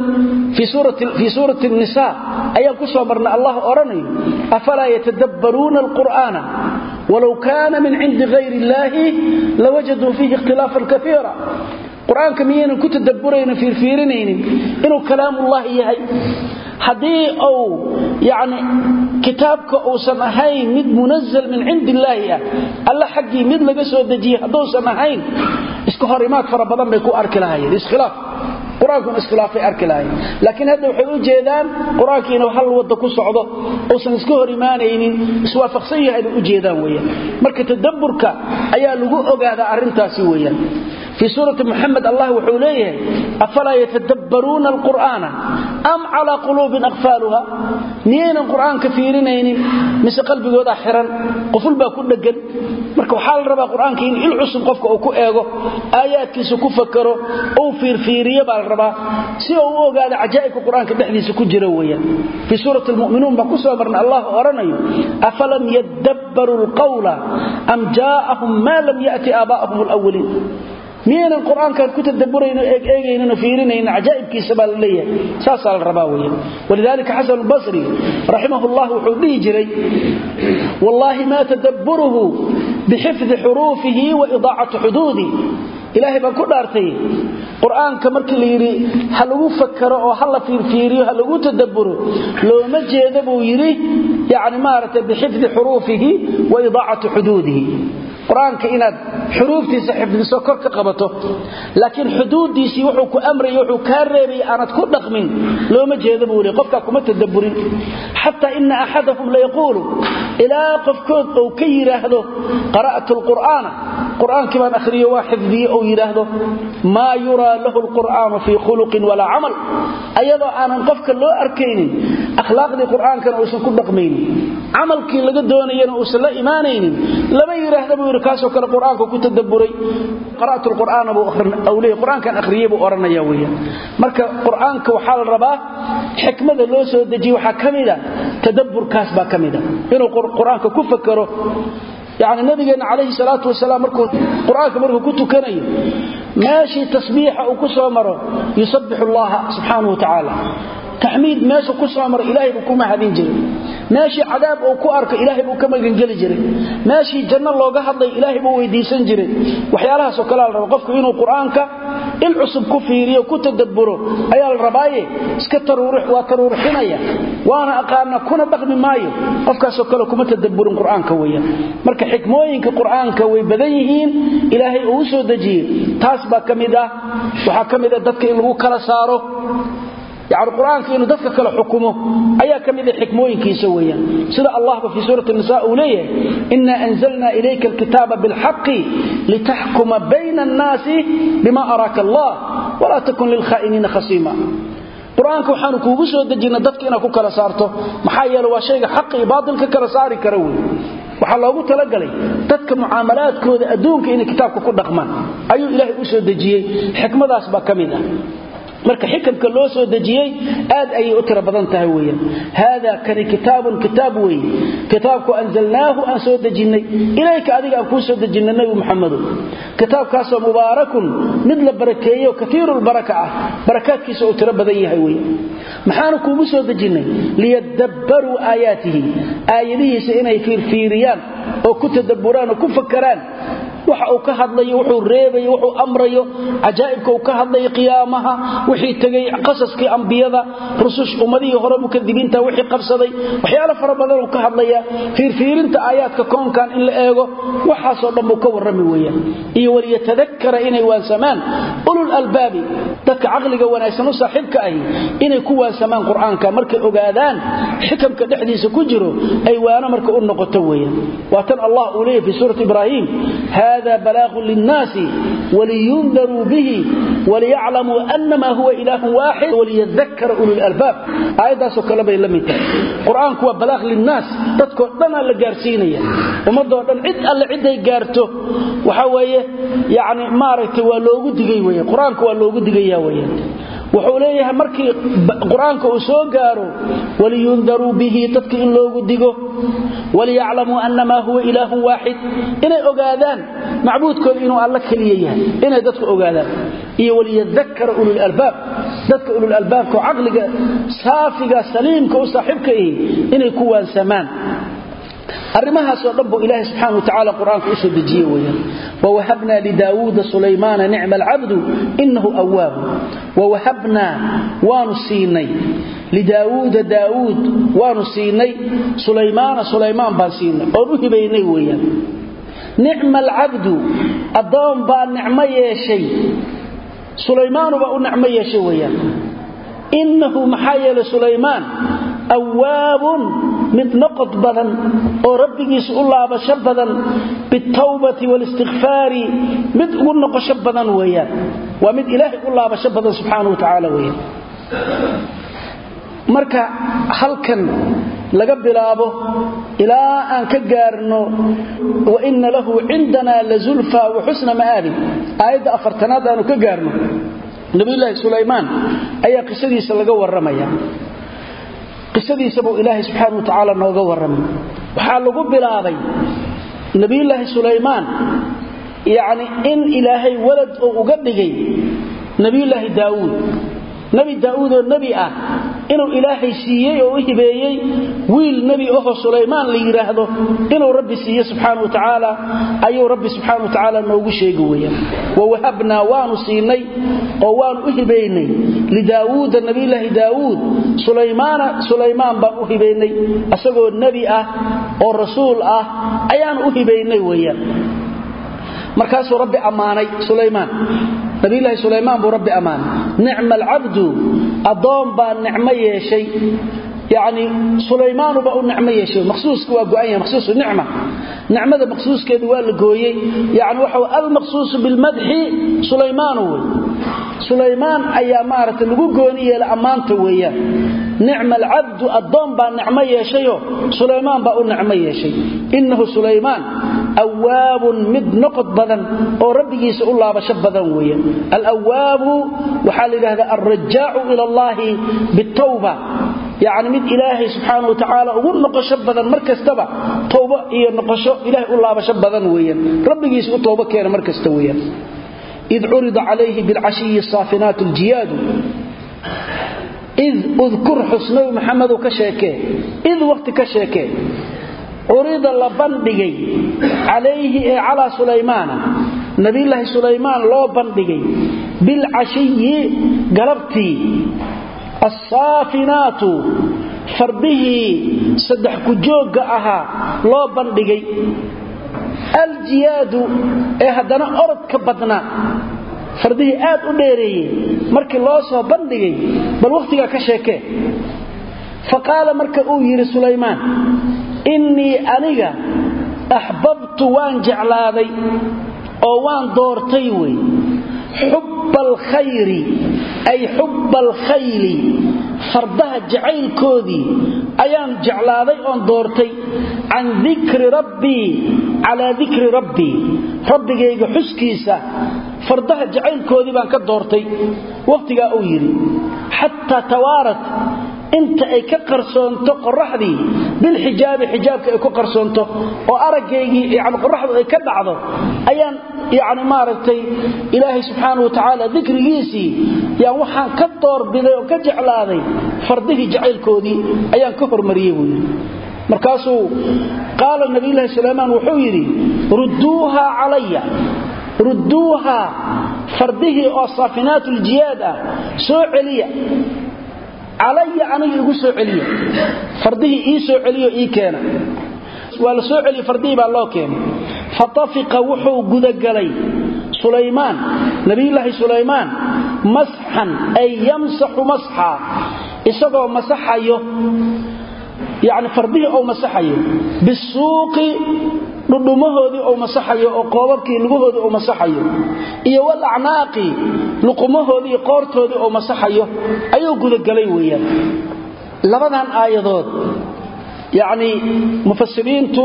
fii suurati nisa ayaan ku soo marnay allah odhanayo afalaa yatadabbaruuna alqur'aana walow kaana min cindi hayr illaahi lawajaduu fiihi ikhtilaafan kaiira qur-aanka miyaynan ku tadabburaynin fiirfiirinaynin inuu kalaamullahi yahay haddii uu yani kitaabka uusan ahayn mid munazal min cindi illaahi ah alla xaggii mid laga soo dejiyey hadduusan ahayn iska hor imaad fara badan bay ku arki lahayeen iskhilaaf qur-aankun iskhilaafay arki lahayn laakiin hadda waxay u jeedaan qur-aankii inuu hal wadda ku socdo uusan iska hor imaanaynin iswaafaqsan yahay bay u jeedaan weyaan marka tadabburka ayaa lagu ogaadaa arrintaasi weeyaan fii suurati muxamed allah wuxuu leeyahay afalaa yatadabbaruuna alqur'aana am calaa quluubin aqfaaluha miyaynan qur'aanka fiirinaynin mise qalbigoodaa xiran quful baa ku dhegan marka waxaa la rabaa qur-aanka in il cusub qofka uu ku eego aayaadkiisa ku fakaro uu fiirfiiriyo baa la rabaa si uu u ogaado cajaa'ibka qur-aanka dhexdiisa ku jira weeyaan fii suurati lmu'minuun baan ku soo marna allah odhanayo afalam yadabbaruu lqawla am jaa'ahum maa lam ya'ti aabaa'ahum alawaliin miyaynan qur-aankan ku tadaburayno eegeegaynin oo fiirinaynin cajaa'ibkiisa baa la leeyahay saasaa la rabaa weeyaan walidaalika xasan albasri raximahullah wuxuu dhihi jiray wallaahi maa tadabburuhu bixifdi xuruufihi wa idaacati xuduudi ilaahay baan ku dhaartay qur-aanka markii la yidhi ha lagu fakaro oo ha la fiirfiiriyo ha lagu tadabburo looma jeeda buu yidhi yani maaragtay bixifdi xuruufihi wa idaacati xuduudihi qur-aanka inaad xuruuftiisa xifdiso kor ka qabato laakiin xuduuddiisii wuxuu ku amraya wuxuu kaa reebay aanad ku dhaqmin looma jeeda buu li qofkaa kuma tadabburin xataa ina axadahum layaquulu ilaa qofkood ou ka yidhaahdo qara'tu lqur'aana qur-aankii baan akhriyo waa xifdiye ou yidhaahdo maa yuraa lahu lqur'aanu fii khuluqin walaa camal ayadoo aanan qofka loo arkaynin akhlaaqdii qur'aankana uusan ku dhaqmaynin camalkii laga doonayana uusan la imaanaynin lama yidhaahda buu yidhi kaasoo kale qur-aanka ku tadabburay qara'tu lqur'aana buu leeyay qur-aankan akhriyey buu odhanaya weeyaan marka qur-aanka waxaa la rabaa xikmada loo soo dejiye waxaa ka mida tadabburkaas baa ka mida inuu qur-aanka ku fakaro yani nabigeenna calayhi salaatu wasalaam markuu qur-aanka markuu ku tukanayo meeshii tasbiixa uu ku soo maro yusabbixu allaha subxaanahu wa tacaala taxmiid meeshu ku soo maro ilaahay buu ku mahadin jiray meeshii cadaab uu ku arko ilaahay buu ka magangeli jiray meeshii janno looga hadlay ilaahay buu weydiisan jiray waxyaalahaasoo kalea la raba qofku inuu qur-aanka il cusub ku fiiriyo ku tadabburo ayaa la rabaaye iska waa taruurixinaya waana aqaana kuna dhaqmi maayo qofkaasoo kale kuma tadabburin qur-aanka weeyaan marka xikmooyinka qur-aanka way badan yihiin ilaahay uu u soo dejiyey taas baa ka mid ah waxaa ka mid ah dadka in lagu kala saaro yani qur-aanka inuu dadka kale xukumo ayaa ka mid a xikmooyinkiisa weeyaan sida allahba fii suurati nisa uu leeyahay ina anzalna ilayka alkitaaba bilxaqi litaxkuma bayna annaasi bima araaka allah walaa takun lilkhaa'iniina khasiima qur-aanka waxaanu kuugu soo dejina dadka inaad ku kala saarto maxaa yeele waa shayga xaqa iyo baatilka kala saari kara wey waxaa loogu talagalay dadka mucaamalaadkooda adduunka inay kitaabka ku dhaqmaan ayuu ilaahay u soo dejiyey xikmadaas baa ka mid ah marka xikamka loo soo dejiyey aad ayay u tiro badan tahay weyaan haada kani kitaabun kitaab weeye kitaabku anzalnaahu aan soo dejinnay ilayka adiga aan kuu soo dejinnay nebi muxamedo kitaabkaasoo mubaarakun mid la barakeeyo kaiirulbaraka ah barakaadkiisa uu tiro badan yahay wey maxaanu kuugu soo dejinnay liyadabbaruu aayaatihi aayadihiisa inay fiirfiiriyaan oo ku tadabburaan oo ku fakaraan waxa uu ka hadlayo wuxuu reebayo wuxuu amrayo cajaa'ibka uu ka hadlayo qiyaamaha wixii tegay qasaskii ambiyada rusush ummadihii hore mukadibiinta wixii qabsaday waxyaalo fara badan uu ka hadlaya fiirfiirinta aayaadka koonkan in la eego waxaasoo dhan buu ka warrami weeyaan iyo waliyatadakara inay waansamaan ulul albaabi dadka caqliga wanaagsan u saaxiibka ahi inay ku waansamaan qur-aanka markay ogaadaan xikamka dhexdiisa ku jiro ay waano marka u noqoto weeyaan waa tan allah uu leeyahy fi suurati ibraahim hada balaaغun linnaasi waliyundaruu bihi waliyaclamuu anama huwa ilaahun waaxid waliyadakara ulul albaab aayaddaasoo kale bay la mid tahay qur-aanku waa balaaq linnaas dadkoo dhanaa la gaarsiinaya ummadoo dhan cid alle ciday gaarto waxa weeye yani maaragtay waa loogu digay wey qur-aanka waa loogu digaya weyaan wuxuu leeyahay markii qur-aanka uu soo gaaro waliyundaruu bihi dadka in loogu digo waliyaclamuu annamaa huwa ilaahun waaxid inay ogaadaan macbuudkooda inuu alla keliya yahay inay dadku ogaadaan iyo waliyadakara ulul albaab dadka ulul albaabka oo caqliga saafiga saliimka u saaxiibka ihi inay ku waansamaan arrimahaasoo dhan buu ilaahay subxaana wa tacala qur-aanka u soo dejiye weyaan wawahabnaa lidaawuuda sulaymaana nicma alcabdu inahu awaabu wawahabnaa waanu siinay lidaawuuda daawuud waanu siinay sulaymaana sulaymaan baan siinay oon u hibaynay weyaan nicma alcabdu addoon baa nicmo yeeshay sulaymaanubaa u nicmo yeeshay weyaan innahu maxaa yeelay sulaymaan awaabun mid noqod badan oo rabbigiisa u laabasho badan bitawbati walistikfaari mid ugu noqosho badan weeyaan waa mid ilaahay u laabasho badan subxaana wa tacaala weeyaan marka halkan laga bilaabo ilaa aan ka gaarno wa inna lahu cindana lazulfa wa xusna ma'aabin aayadda afartanaad aanu ka gaarno nabiyulaahi sulaymaan ayaa qisadiisa laga warramaya qisadiisa buu ilaahay subxaana wa tacaala nooga warramay waxaa lagu bilaabay nabiyulaahi sulaymaan yacni in ilaahay walad oo uga dhigay nabiyulaahi daawuud nebi daa'uud oo nebi ah inuu ilaahay siiyey oo u hibeeyey wiil nebi ahoo sulaymaan la yidhaahdo inuu rabbi siiye subxaana wa tacaala ayuu rabbi subxaana wa tacaala noogu sheegi weeyaan wawahabnaa waanu siinay oo waanu u hibaynay lidaawuuda nebiyulaahi daawuud sulaymaana sulaymaan baan u hibaynay asagoo nebi ah oo rasuul ah ayaanu u hibaynay weeyaan markaasuu rabbi ammaanay sulaymaan nabilaahi sulaymaan buu rabbi ammaanay nicma alcabdu addoon baa nicmo yeeshay yani sulaymaanubaa u nicmo yeeshay maqsuuska waa go'an yahay maqsuusu nicma nicmada maqsuuskeedu waa la gooyey yani waxa almaqsuusu bilmadxi sulaymaanu wey sulaymaan ayaa maaragtay lagu gooni yeelay ammaanta weeyaan nicma alcabdu addoon baa nicmo yeeshayo sulaymaan baa u nicmo yeeshay innahu sulaymaan awaabun mid noqod badan oo rabbigiisa u laabasho badan weeyaan alawaabu waxaa la yidhahdaa alrajaacu ila allaahi bitawba yacni mid ilaahay subxaana wa tacaala ugu noqosho badan mar kastaba towbo iyo noqosho ilahay u laabasho badan weeyaan rabbigiisa u toobo keena mar kasta weeyaan id curida calayhi bilcashiyi saafinaat ljiyaadu id udkur xusnabi maxamedow ka sheekee id waqti ka sheekee curida la bandhigay calayhi ee calaa sulaymaana nabiyulaahi sulaymaan loo bandhigay bilcashiyi galabtii assaafinaatu fardihii saddex kujoogga ahaa loo bandhigay aljiyaadu ee haddana orodka badnaa fardihii aad u dheereeyey markii loo soo bandhigay bal wakhtigaa ka sheekee fa qaala marka uu yidhi sulaymaan innii aniga axbabtu waan jeclaaday oo waan doortay wey xubba alkhayri ay xubba alkhayli fardaha jacaylkoodii ayaan jeclaaday oon doortay can dikri rabbii calaa dikri rabbii rabbigayga xuskiisa fardaha jacaylkoodii baan ka doortay wakhtigaa uu yidhi xataa tawaarat inta ay ka qarsoonto qoraxdii bilxijaabi xijaabka ay ku qarsoonto oo aragaygii yani qoraxdu ay ka dhacdo ayaan yani maaragtay ilaahay subxaana wa tacaala dikrigiisii yaan waxaan ka doorbiday oo ka jeclaaday fardihii jacaylkoodii ayaan ka hormariyey buu yidhi markaasuu qaala nabiyulaahi sulaymaan wuxuu yidhi rudduuha calaya rudduuha fardihii oo saafinaatuljiyaad ah soo celiya calaya aniga igu soo celiya fardihii ii soo celiyo ii keena waa la soo celiye fardihii baa loo keenay fatafiqa wuxuu gudagalay sulaymaan nabiyulaahi sulaymaan masxan ay yamsaxu masxa isagoo masaxayo yani fardihii ou masaxayo bisuuqi dhudhumahoodii ou masaxayo oo qoobabkii lugahoodii ou masaxayo iyo walacnaaqi luqumahoodii qoortoodii ou masaxayo ayuu gudagalay weeyaan labadan aayadood yacni mufasiriintu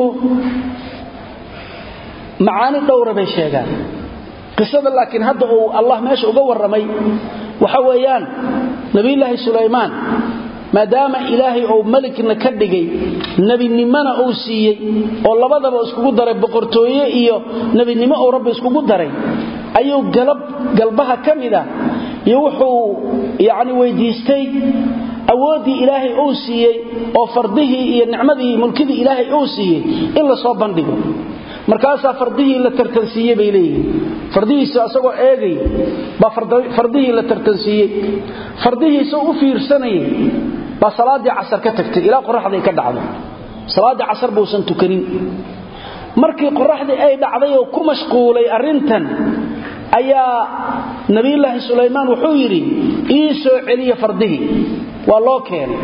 macaani dhowra bay sheegaan qisada laakiin hadda uu allah meesha uga warramay waxa weeyaan nebiyulaahi sulaymaan maadaama ilaahay uu melikna ka dhigay nebinimona uu siiyey oo labadaba iskugu daray boqortooye iyo nebinimo uu rabbi iskugu daray ayuu galab galbaha ka mida iyo wuxuu yacni weydiistay awooddii ilaahay uu siiyey oo fardihii iyo nicmadii mulkidii ilaahay uu siiyey in la soo bandhigo markaasaa fardihii la tartansiiye bay leeyihiin fardihiisa asagoo eegay baa fardihii la tartansiiyey fardihiisa u fiirsanayay baa salaaddii casar ka tagtay ilaa qoraxday ka dhacdo salaaddii casar buusan tukanin markii qoraxdii ay dhacday oo ku mashquulay arrintan ayaa nabiyulaahi sulaymaan wuxuu yidhi ii soo celiya fardihii waa loo keenay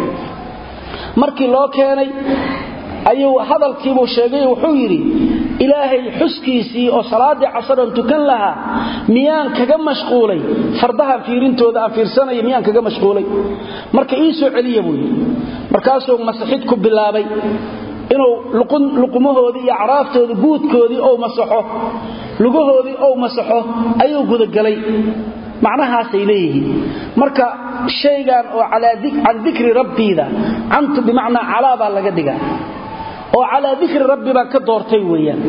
markii loo keenay ayuu hadalkiibuu sheegay wuxuu yidhi ilaahay xuskiisii oo salaaddii casaran tukan lahaa miyaan kaga mashquulay fardahan fiirintooda aan fiirsanaya miyaan kaga mashquulay marka ii soo celiya buu yidhi markaasuu masaxid ku bilaabay inuu luqumahoodii iyo acraaftoodii buudkoodii ou masaxo lugahoodii ou masaxo ayuu gudagalay macnahaasay leeyihiin marka shaygan oo can dikri rabbiida cantu bimacnaa calaa baa laga dhigaa oo calaa dikri rabbi baan ka doortay weeyaan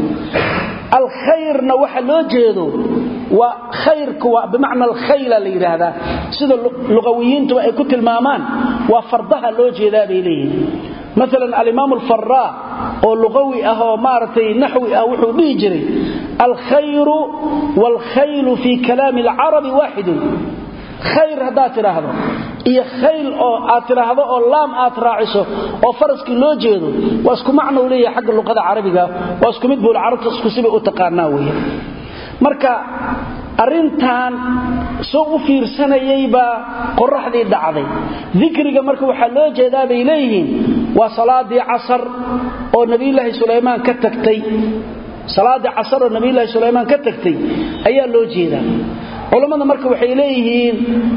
alkhayrna waxa loo jeedo waa khayrku waa bimacna alkhayla la yidhaahdaa sida luqawiyiintuba ay ku tilmaamaan waa fardaha loo jeedaa bay leeyihiin maalan alimaam alfaraa oo luqawi ah oo maaragtay naxwi ah wuxuu dhihi jiray alkhayru waalkhaylu fii kalaami alcarabi waaxidun khayr haddaad tidhaahdo iyo khayl oo aad tidhaahdo oo laam aad raaciso oo faraskii loo jeedo waa isku macnou leeyahay xagga luqada carabiga waa isku mid buul carabta isku sibay u taqaanaa weya marka arrintan soo u fiirsanayay baa qoraxdii dhacday dikriga marka waxaa loo jeedaa bay leeyihiin waa salaadii casar oo nabiyulaahi sulaymaan ka tagtay salaadii casar oo nabiyulaahi sulaymaan ka tagtay ayaa loo jeedaa culammada marka waxay leeyihiin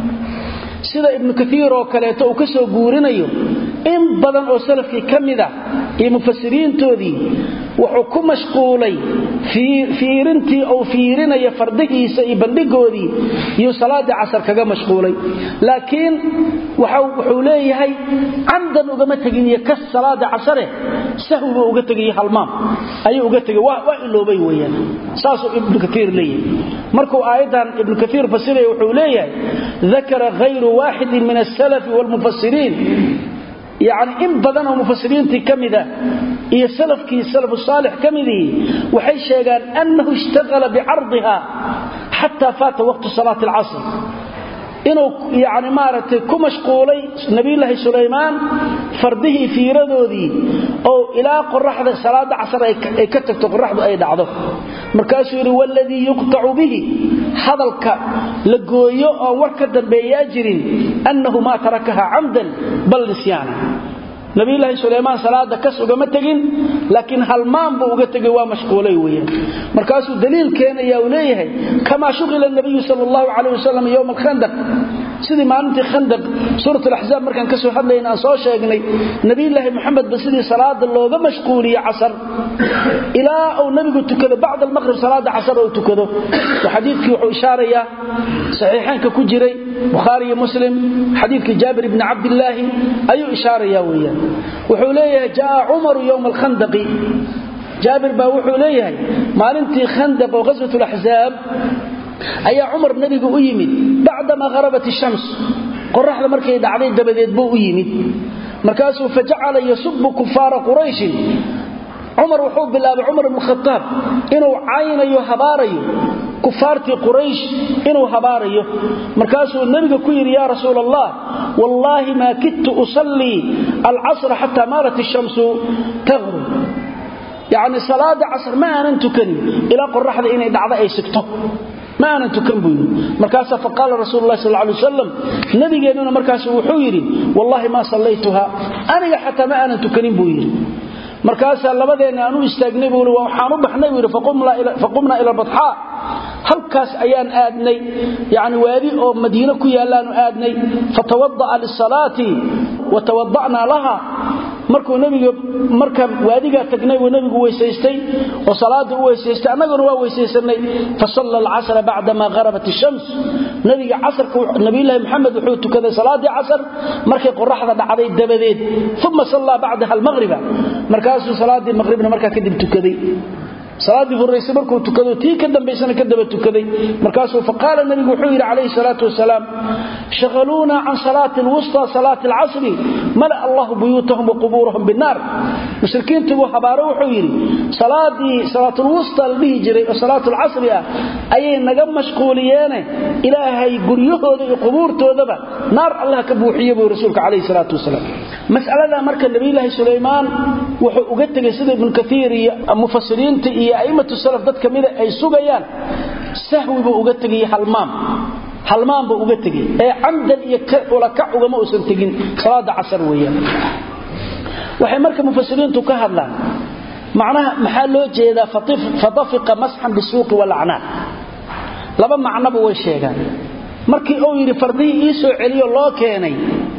sida ibnu kaiir oo kaleeto uu ka soo guurinayo in badan oo salafkii ka mid ah iyo mufasiriintoodii wuxuu ku mashquulay fiirintii uu fiirinaya fardihiisa iyo bandhigoodii iyuu salaaddii casar kaga mashquulay laakiin wuxuu leeyahay camdan ugama tegin iyo kas salaada casare sahwiba uga tegayo halmaam ayuu uga tegay waa iloobay weyaan saasuu ibnu kaiir leeyahay markuu aayaddan ibnu kaiir fasiraya wuxuu leeyahay dakara hayru waaxidin min asalafi waalmufasiriin yacni in badan oo mufasiriintii ka mida iyo salafkii salafu saalix ka midii waxay sheegaan annahu ishtaqala bicardiha xataa faata waqtu salaati alcasr inuu yani maaragtay ku mashquulay nabiyulaahi sulaymaan fardihii fiiradoodii oo ilaa qoraxda salaada casar ay ka tagto qoraxdu ay dhacdo markaasuu yidhi waladii yuqtacu bihi hadalka la gooyo oon war ka dambeeyaa jirin annahu maa tarakaha camdan bal nisyaana nabiyulaahi sulaymaan salaada kas ugama tegin laakiin halmaan buu uga tegay waa mashquulay weeyaan markaasuu daliil keenaya uu leeyahay kamaa shuqila nabiyu sal allahu calayh wasalam yowma alkhandaq sidii maalintii khandaq suurat alaxzaab markaan ka soo hadlayna aan soo sheegnay nabiyulaahi moxamedba sidii salaada looga mashquuliyey casar ilaa uu nabigu tukado bacda almaqrib salaada casar uu tukado xadiidkii wuxuu ishaarayaa saxiixaanka ku jiray bukhaari iyo muslim xadiidkii jaabir ibni cabdillaahi ayuu ishaaraya weeyaan wuxuu leeyahay jaa cumaru yowma alkhandaqi jaabir baa wuxuu leeyahay maalintii khandaq oo ghaswat laxzaab ayaa cumar nebigu u yimid bacdamaa harabat ishams qoraxda markay dhacday dabadeed buu u yimid markaasuu fajacala yasubu kufaara qurayshin cumar wuxuu bilaabay cumar ibnu khataab inuu caynayo habaarayo kufaartii quraysh inuu habaarayo markaasuu nebiga ku yidhi yaa rasuul allah wallaahi maa kidtu usallii alcasra xataa maalat ishamsu taqrub yacni salaada casr ma aanan tukanin ilaa qoraxda inay dhacdo ay sigto ma aanan tukan buu yidhi markaasaa faqaala rasuulu lahi sal lay wasalam nabigeennuna markaasu wuxuu yidhi wallaahi maa sallaytuha aniga xataa ma aanan tukanin buu yidhi markaasaa labadeenna aan u istaagnay buu i waxaan u baxnay buu yidhi faqumnaa ila badxaa halkaas ayaan aadnay yani waadi oo madiine ku yaallaanu aadnay fatawada'a lisalaati wa tawada'naa laha markuu nebiga markaan waadigaa tagnay buu nebigu weysaystay oo salaadii u weysaystay annaguna waa weysaysanay fasalla alcasra bacdama harabat ishams nebiga casarka nabiyulaahi maxamed wuxuu tukaday salaaddii casar markay qoraxda dhacday dabadeed uma sallaa bacdaha almaqhriba markaasuu salaaddii maqhribna markaa kadib tukaday salaadii horraysay markuu tukado tii ka dambaysana ka daba tukaday markaasuu faqaala nabigu wuxuu yidhi calayhi salaatu wasalaam shaqaluuna can salaati alwusta salaati alcasri mala allahu buyuutahum wa qubuurahum binnaar mushrikiintii buu habaaro wuxuu yidhi salaadii salaatulwusta la dhihi jiray oo salaatulcasri ah ayay naga mashquuliyeene ilaahay guryahooda iyo qubuurtoodaba naar allah ka buuxiye buu rasuulka calayhi salaatu wasalaam mas'alada marka nabiyulaahi sulaymaan wuxuu uga tegay sida ibnu kaiir iyo mufasiriinta iyo a'immatu salaf dad kamida ay sugayaan sahwi buu uga tegay halmaam halmaan buu uga tegay ee camdan iyo ulakac ugama uusan tegin salaada casar weeyaan waxay marka mufasiriintu ka hadlaan macnaha maxaa loo jeedaa fatafiqa masxan bisuuqi walacnaan laba macnoba way sheegaan markii uu yidhi fardihii ii soo celiyo loo keenay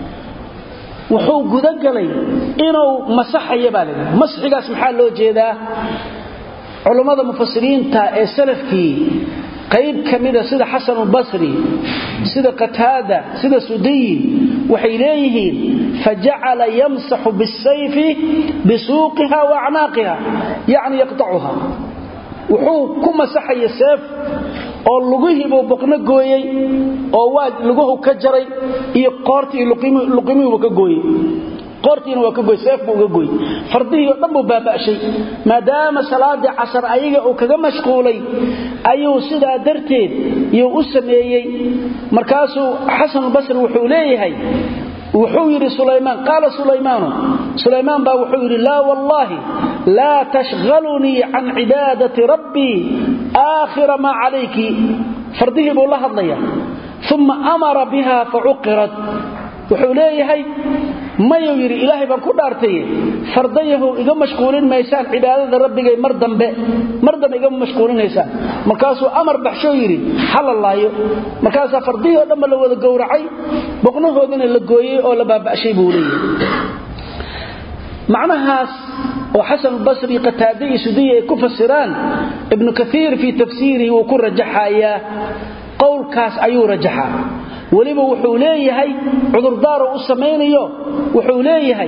wuxuu gudagalay inuu masaxaya baa laydhi masxigaas maxaa loo jeedaa culummada mufasiriinta ee salafkii qayb ka mida sida xasanulbasri sida qataada sida sudiyi waxay leeyihiin fajacala yamsaxu bisayfi bisuuqiha wa acnaaqiha yacni yaqtacuha wuxuu ku masaxaya seef oo lugihiibuu boqno gooyey oo waa luguhu ka jaray iyo qoortii luqimihiibu ka gooyey qoortiina waa ka gooy seef buu uga gooy fardihii oo dhan buu baaba'shay maadaama salaadii casar ayaga uu kaga mashquulay ayuu sidaa darteed yuu u sameeyey markaasuu xasanulbasri wuxuu leeyahay wuxuu yidhi sulaymaan qaala sulaymaanu sulaymaan baa wuxuu yidhi laa wallaahi laa tashhalunii can cibaadati rabbii aakhira maa calayki fardihii buu la hadlaya uma amara biha facuqirat wuxuu leeyahay mayuu yidhi ilaahay baan ku dhaartaye fardayahow iga mashquulin maysaan cibaadada rabbigay mar dambe mar dambe igama mashquulinaysaan markaasuu amar baxshoo yidhi hala laayo markaasaa fardihii oo dhanba la wada gowracay boqnahoodina la gooyey oo la baaba'shay buu leeyahay macnahaas oo xasanulbasri qataade iyo sudiya ay ku fasiraan ibnu kaiir fii tafsiirihi wuu ku rajaxayaa qowlkaas ayuu rajaxaa weliba wuxuu leeyahay cudurdaaro u samaynayo wuxuu leeyahay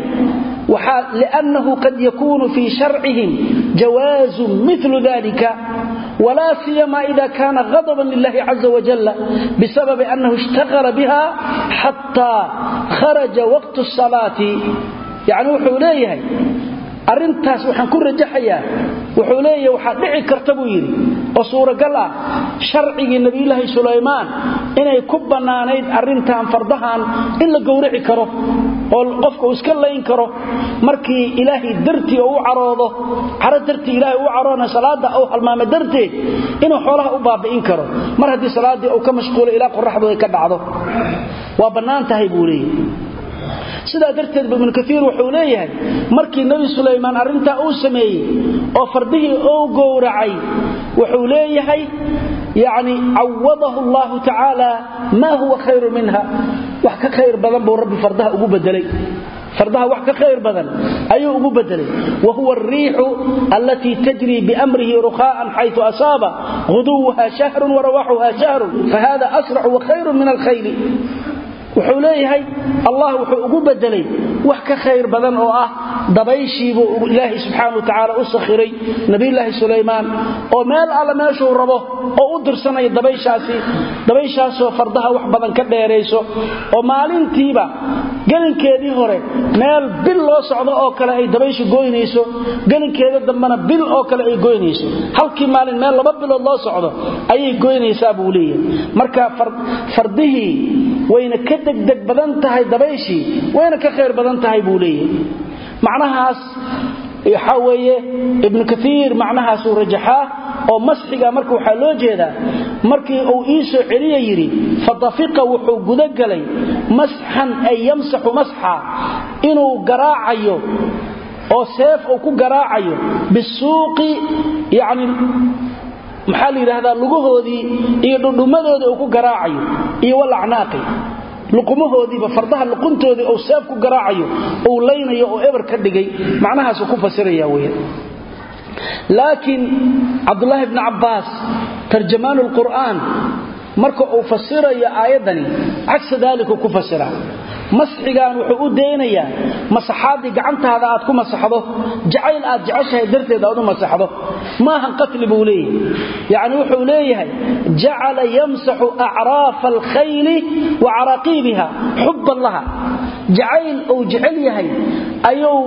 liannahu qad yakuunu fii sharcihim jawaazun milu dalika wla siyama ida kana ghadaban lilahi caza wajal bisababi annahu ishtaqala biha xataa kharaja waqtu salaati yani wuxuu leeyahay arintaas waxaan ku rajaxayaa wuxuu leeyahay waxaa dhici karta buu yidhi oo suuragal ah sharcigii nebiyulaahi sulaymaan inay ku bannaanayd arrintan fardahan in la gowraci karo oo qofka uu iska layn karo markii ilaahay dartii oo u caroodo caro dartii ilaahay u caroona salaada uu halmaamo darteed inuu xoolaha u baabi'in karo mar haddii salaaddii uu ka mashquulo ilaa qoraxdu ay ka dhacdo waa bannaan tahay buu leeyahay sidaa darteed ibnu kaiir wuxuu leeyahay markii nebi sulaymaan arrintaa uu sameeyey oo fardihii uu gowracay wuxuu leeyahay yani cawadahu allahu tacaala maa huwa khayru minha wax ka khayr badan buu rabbi fardaha ugu bedelay fardaha wax ka khayr badan ayuu ugu bedelay wa huwa alriixu allatii tajrii biamrihi rukhaa'an xaytu asaaba huduwuha shahrun warawaxuha shahrun fahada asracu wa khayru min alkhayli wuxuu leeyahay allah wuxuu ugu bedelay wax ka khayr badan oo ah dabayshiibuu ilaahay subxaana watacaala u sakhiray nabiyulaahi sulaymaan oo meel alla meeshuu rabo oo u dirsanaya dabayshaasi dabayshaasoo fardaha wax badan ka dheerayso oo maalintiiba gelinkeedii hore meel bil loo socdo oo kale ay dabayshu goynayso gelinkeeda dambena bil oo kale ay goynayso halkii maalin meel laba bilood loo socdo ayay goynaysaa buu leeyahay marka fardihii wayna ka degdeg badan tahay dabayshii wayna ka khayr badan tahay buu leeyahay macnahaas waxaa weeye ibnu kaiir macnahaasuu rajaxaa oo masxiga marka waxaa loo jeedaa markii uu ii soo celiya yidhi fatafiqa wuxuu gudagelay masxan ay yamsaxu masxa inuu garaacayo oo seef uu ku garaacayo bisuuqi yani maxaa la yidhaahdaa lugahoodii iyo dhudhummadoodii uu ku garaacayo iyo walacnaaqi luqumahoodiiba fardaha luquntoodii uu seef ku garaacayo uu laynayo oo eber ka dhigay macnahaasuu ku fasiraya weya laakiin cabdulaahi bni cabbaas tarjamaanu lqur'aan marka uu fasirayo aayaddani cagsa daalikuu ku fasiraa masxigan wuxuu u daynayaa masaxaaddii gacantaada aad ku masaxdo jacayl aad jeceshahay darteed aad u masaxdo maahan qatli buu leeyahay yacni wuxuu leeyahay jacala yamsaxu acraafa alkhayli wa caraaqiibiha xubban laha jacayl uu jecel yahay ayuu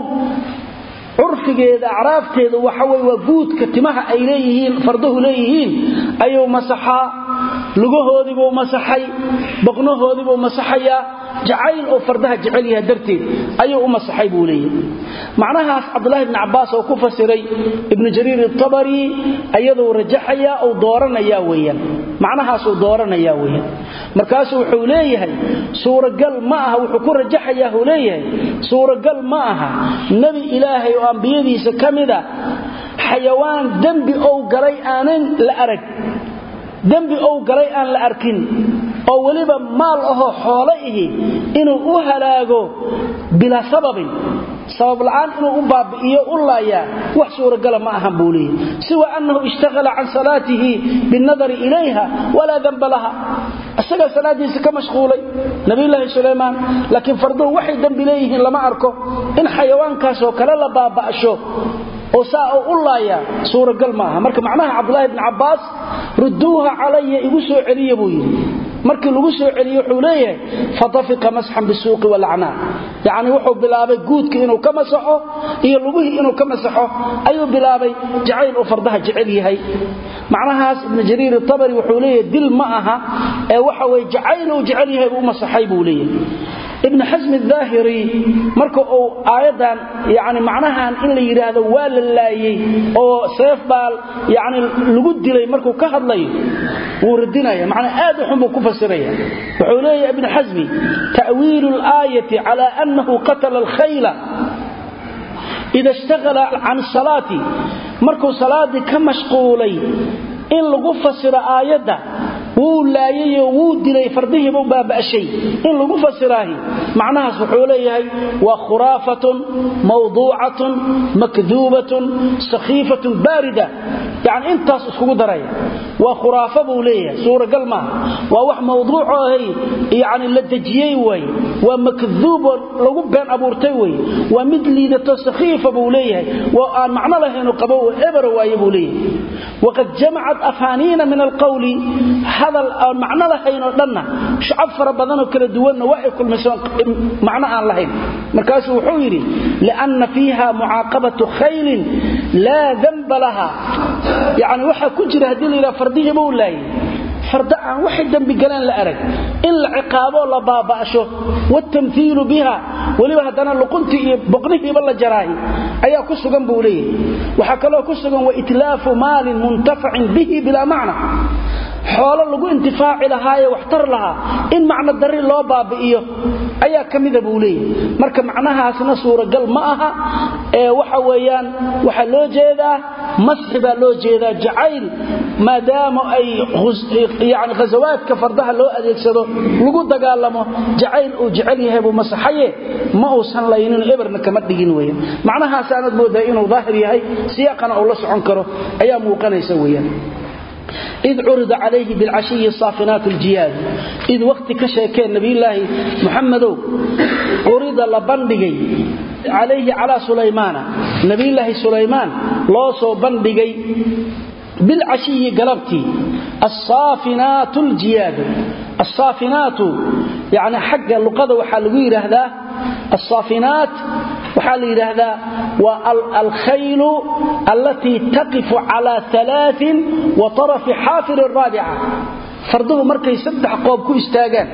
curfigeeda acraafteeda waxawey waa guudka timaha ay leeyihiin farduhu leeyihiin ayuu masaxaa lugahoodiibuu masaxay boqnahoodiibuu masaxayaa jacayl oo fardaha jecel yaha darteed ayuu u masaxay buu leeyahy macnahaas cabdulahi bni cabbaas oo ku fasiray ibnu jariir itabari ayaduu rajaxayaa uu dooranaya weyaan macnahaasuu dooranaya weyaan markaasuu wuxuu leeyahay suuragal ma aha wuxuu ku rajaxayaa uu leeyahay suuragal ma aha nebi ilaahay oo ambiyadiisa ka mida xayawaan dembi ou galay aanan la arag dembi ou galay aan la arkin oo weliba maal ahoo xoolo ihi inuu u halaago bilaa sababin sabab la'aan inuu u baabi'iyo u laayaa wax suuragala ma ahan buu leeyahy siwa annahu ishtaghala can salaatihi binnadari ilayha walaa danba laha isagaa salaadiisa ka mashquulay nabiyulaahi sulaymaan laakiin farduhu waxay dembi leeyihiin lama arko in xayawaankaasoo kale la baaba'sho oo saa oo u laayaa suuragal ma aha marka macnaha cabdulaahi bni cabbaas rudduuha calaya igu soo celiya buu yidhi markii lagu soo celiye wuxuu leeyahay fatafiqa masxan bisuuqi walacnaa yacni wuxuu bilaabay guudkii inuu ka masaxo iyo lugihii inuu ka masaxo ayuu bilaabay jacayl uu fardaha jecel yahay macnahaas ibnu jariir itabari wuxuu leeyahay dil ma aha ee waxa weye jacayl uu jecel yahay uu masaxay buu leeyahay ibn xasm aahiri marka uu aayadan yani macnahan in la yidhaahdo waa la laayey oo seef baa yani lagu dilay markuu ka hadlayo wuu radinaya manaa aad uxun buu ku fasiraya wuxuu leeyahy ibn xasmi ta'wiilu اlaayati cala anahu qatala alkhayla ida ishtagala can salaati markuu salaadii ka mashquulay in lagu fasiro aayadda wuu laayayoo wuu dilay fardihiibuu baaba'shay in lagu fasiraahi macnahaas wuxuu leeyahay waa khuraafatun mawduucatun makduubatun sakhiifatun baarida yani intaas iskugu daraya waa khuraafo buu leeyahay suuragal maaha waa wax mawduuco ahay yani la dejiyey waaye waa makduuboo lagu been abuurtay weye waa mid liidato sakhiifa buu leeyahay waa aan macno lahaynoo qabo ebera waaye buu leeyahay waqad jamacat afaaniina min alqawli hadal aan macno lahayn oo dhanna shucab fara badanoo kala duwanna waa ay kulmaysoon macno aan lahayn markaasuu wuxuu yidhi lianna fiiha mucaaqabatu khaylin laa danba laha yani waxaa ku jira haddii la yidhaha fardihiiba u laayay farda aan waxay dembi galeen la arag in la ciqaaboo la baaba'sho waatamhiilu biha weliba haddana luquntii iyo boqnihiiba la jaraahi ayaa ku sugan buu leeyahay waxaa kaloo ku sugan waitlaafu maalin muntafacin bihi bilaa macna xoolo lagu intifaaci lahaaye waxtar lahaa in macno dari loo baabi'iyo ayaa ka mida buu leeyahay marka macnahaasna suuragal ma aha ee waxa weeyaan waxaa loo jeedaa masxi baa loo jeedaa jacayl maadaama ay yani ghasawaadka fardaha loo adeegsado lagu dagaalamo jacayl uu jecel yahay buu masaxaye ma uusan laynin eberna kama dhigin weyan macnahaasaanad moodaa inuu daahir yahay siyaaqana uu la socon karo ayaa muuqanaysa weeyaan id curida calayhi bilcashiyi saafinaat ljiyaad id wakhti ka sheekeen nabiyulaahi muxamadow curida la bandhigay calayhi calaa sulaymaana nabiyulaahi sulaymaan loo soo bandhigay bilcashiyi galabtii assaafinaatu ljiyaadu assaafinaatu yani xagga luqada waxaa lagu yidhaahdaa alsaafinaat waxaa la yidhaahdaa waa alkhaylu allatii taqifu cala alaain wa tarafi xaafir raabica farduhu markay saddex qoob ku istaagaan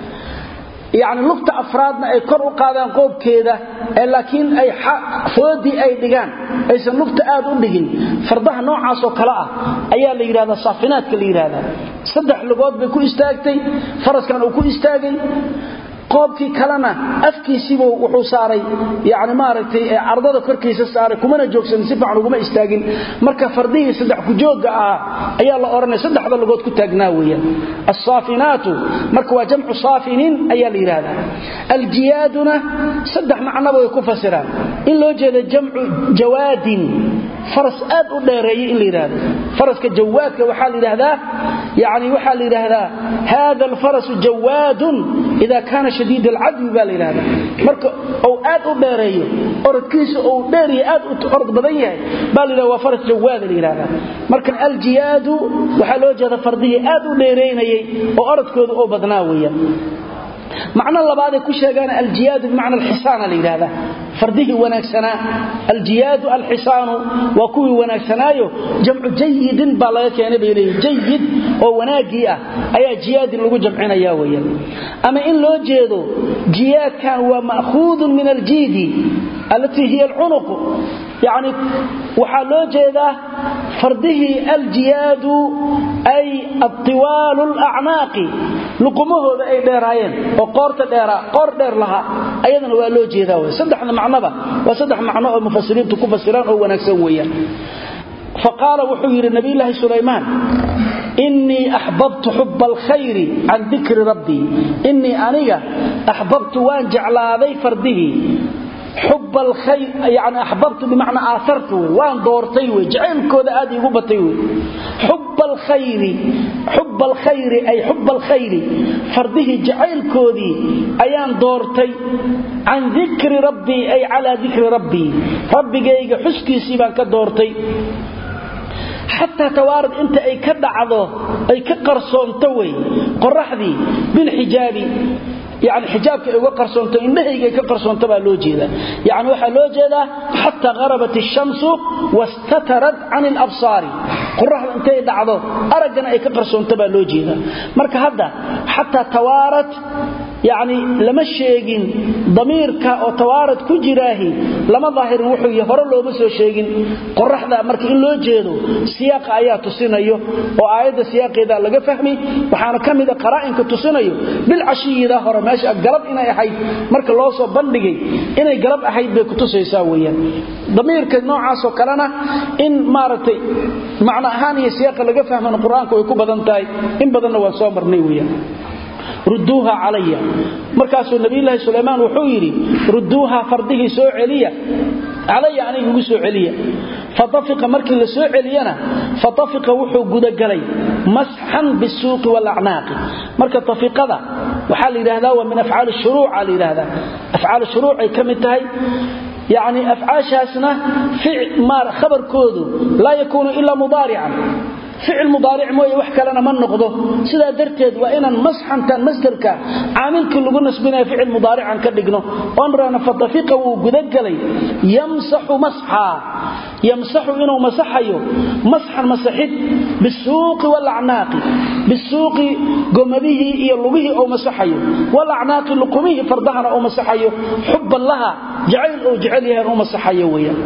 yacni lugta afraadna ay kor u qaadaan qoobkeeda ee laakiin ay foodii ay dhigaan aysan lugta aad u dhigin fardaha noocaasoo kale ah ayaa la yidhahdaa saafinaadka la yidhaahdaa saddex lugood bay ku istaagtay faraskan uu ku istaagay qoobkii kalena afkiisiibu wuxuu saaray yani maaragtay cardada korkiisa saaray kumana joogsan si fiican uguma istaagin marka fardihii saddex kujooga ahaa ayaa la odhanaya saddexda lugood ku taagnaa weeyaan alsaafinaatu marka waa jamcu saafinin ayaa la yidhaahdaa aljiyaaduna saddex macnoba way ku fasiraan in loo jeeda jamcu jawaadin faras aad u dheereeyay in la yidhaahdo faraska jawaadka waxaa la yidhaahdaa yani waxaa la yidhaahdaa hada alfarasu jawaadun ida kaana shadiid alcadwi baa la yidhahdaa marka uu aad u dheereeyo orodkiisa uu dheeriya aad u orod badan yahay baa la yidhahda waa faras jawaada la yidhahdaa marka aljiyaadu waxaa loo jeeda fardihii aad u dheeraynayay oo orodkooda oo badnaa weeyaan macno labaaday ku sheegaan aljiyaadu bimacna alxisaana la yidhahda fardihii wanaagsanaa aljiyaadu alxisaanu waa kuwii wanaagsanaayo jamcu jayidin baa laga keenay bay leeyihin jayid oo wanaaggii ah ayaa jiyaadin lagu jamcinaya weeyaan ama in loo jeedo jiyaadkan waa ma'khuudun min aljiidi allatii hiya alcunuq yacni waxaa loo jeedaa fardihii aljiyaadu ay atiwaalu alacnaaqi luqumahooda ay dheeraayeen oo qoorta dheeraa qoor dheer lahaa ayadana waa loo jeedaa wey saddexda macnoba waa saddex macno oo mufasiriintu ku fasiraan oo wanaagsan weeyaan faqaala wuxuu yidhi nabiyulaahi sulaymaan innii axbabtu xuba alkhayri can dikri rabbii innii aniga axbabtu waan jeclaaday fardihii xub alkhayr yani axbabtu bimacnaa aaartu wey waan doortay wey jacaylkooda aad iigu batay wey xub alkhayri xub alkhayri ay xub alkhayri fardihii jacaylkoodii ayaan doortay can dikri rabbii ay calaa dikri rabbii rabbigayga xuskiisii baan ka doortay xataa tawaarad inta ay ka dhacdo ay ka qarsoonto wey qoraxdii bilxijaabi yani xijaabka ay uga qarsoonto indhahayga ay ka qarsoonto baa loo jeeda yani waxaa loo jeedaa xataa harabat ishamsu wastatarat can alabsaari qoraxda intay dhacdo araggana ay ka qarsoonto baa loo jeeda marka hadda xataa tawaarad yani lama sheegin damiirka oo tawaarad ku jiraahi lama daahirin wuxuu yahay hore looma soo sheegin qoraxda marka in loo jeedo siyaaqa ayaa tusinayo oo aayadda siyaaqeeda laga fahmi waxaana ka mida qaraa'inka tusinayo bilcashiyida hore meesha galab inay ahayd marka loo soo bandhigay inay galab ahayd bay kutusaysaa weeyaan damiirka noocaasoo kalena in maaragtay macno ahaan iyo siyaaqa laga fahmana qur-aanku way ku badan tahay in badanna waan soo marnay weeyaan rudduuha calaya markaasuu nabiyulaahi sulaymaan wuxuu yidhi rudduuha fardihii soo celiya calaya aniga igu soo celiya fatafiqa markii la soo celiyana fatafiqa wuxuu gudagalay masxan bisuuqi walacnaaqi marka tafiqada waxaa la yidhahdaa waa min afcaali shuruuca la yidhahdaa afcaal shuruucay ka mid tahay yani afcaashaasna khabarkoodu laa yakuunu ilaa mudaarican ficil mudaaric mooye wax kalena ma noqdo sidaa darteed waa inaan masxantan masdarka caamilkii lagu nasbinaya ficil mudaarican ka dhigno onrana fatafiqa wuu gudagelay yamsaxu masxaa yamsaxu inuu masaxayo masxan masaxid bisuuqi walacnaaqi bisuuqi gomadihii iyo lugihii ou masaxayo walacnaaqi luqumihii fardahana uu masaxayo xubban laha jacayl uu jecel yahay u masaxayo weeyaan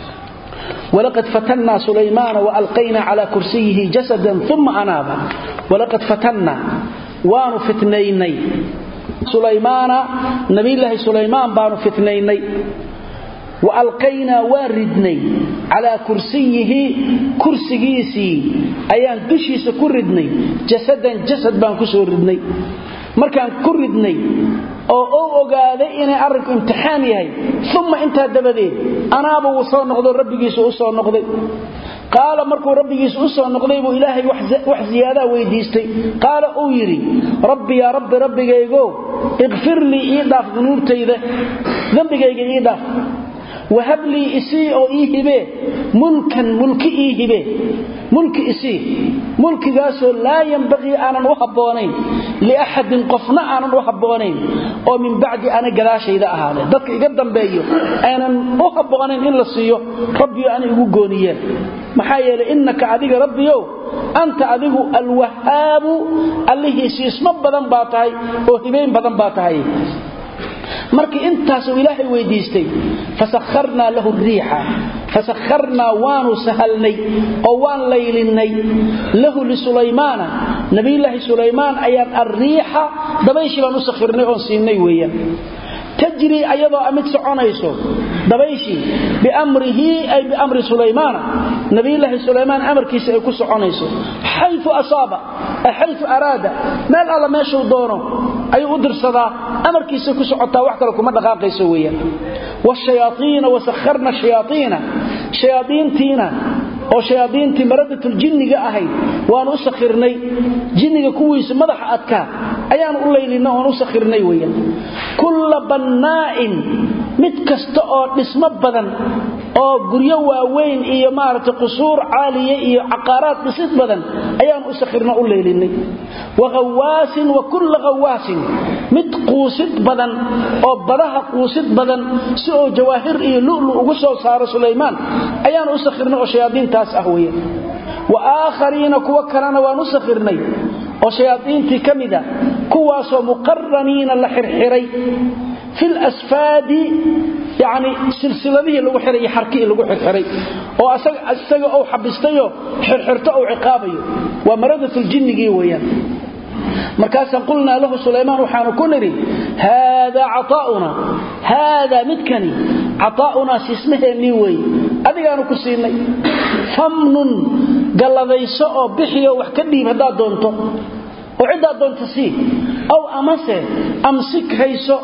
ولقد فتنا سليمان وألقينا على كرسيه جسدا ثم أناب ولقد فتنا وان فتنيني سليمان نبي الله سليمان بان فتنيني وألقينا واردني على كرسيه كرسيسي أيان دشيس كردني جسدا جسد بان كسوردني markaan ku ridnay oo uu ogaaday inay arrinku imtixaan yahay uma intaa dabadeed anaaba wuu soo noqdo rabbigiisu u soo noqday qaala markuu rabbigiisu u soo noqday buu ilaahay wax ziyaadaa weydiistay qaala uu yidhi rabbi yaa rabbi rabbigaygo ikfir lii ii dhaaf dunuubtayda dembigayga ii dhaaf wahab lii isii oo ii hibee mulkan mulki ii hibee mulki isii mulkigaasoo laa yambaqii aanan u habboonayn liaxadin qofna aanan u habboonayn oo min bacdi ana gadaashayda ahaadeen dadka iga dambeeyo aynan u habboonayn in la siiyo rabbiyo ana igu gooniyeen maxaa yeelay innaka adiga rabbiyow anta adigu alwahaabu allihii siismo badan baa tahay oo hibayn badan baa tahay markii intaasuu ilaahay weydiistay fasakharnaa lahu riixa fasakharnaa waanu sahalnay oo waan laylinnay lahu lisulaymaana nabiyulaahi sulaymaan ayaan alriixa dabayshii baan u sakhirnay oon siinay weeyaan tajrii ayadoo mid soconayso dabayshii biamrihi ay biamri sulaymaana nabiyulaahi sulaymaan amarkiisa ay ku soconayso xayu asaaba ay xayu araada meel alla meeshuu doono ayuu u dirsadaa amarkiisa ku socotaa wax kale kuma dhaqaaqayso weeyaan wshayaaiina wasakharna shayaaiina shayaaiintiina oo shayaaiintii maradatul-jinniga ahayd waanu u sakhirnay jinniga kuwiisa madaxa adkaa ayaanu u laylinay oon u sakhirnay weeyaan kulla bannaa'in mid kasta oo dhismo badan oo guryo waaweyn iyo maaragtay qusuur caaliya iyo caqaaraad dhisid badan ayaanu u sakhirna u laylinay wa hawaasin wa kulla hawaasin mid quusid badan oo badaha quusid badan si oo jawaahir iyo lulu ugu soo saaro sulaymaan ayaanu u sakhirnay oo shayaadiintaas ah weya wa aakhariina kuwo kalena waan u sakhirnay oo shayaadiintii ka mida kuwaasoo muqaraniina la xirxiray fi lasfaadi yani silsiladihii lagu xiray iyo xarkihii lagu xirxiray oo isaga ou xabistayoo xirxirto ou ciqaabayo waa maradatljinnigii weeyaan markaasaan qulnaa lahu sulaymaan waxaanu ku nidhi haadaa caaa'una haadaa midkani cataa'unaa siismaheennii weeye adigaanu ku siinay famnun galladayso oo bixiyo wax ka dhiib haddaad doonto oo ciddaad doonto sii aw amase amsik hayso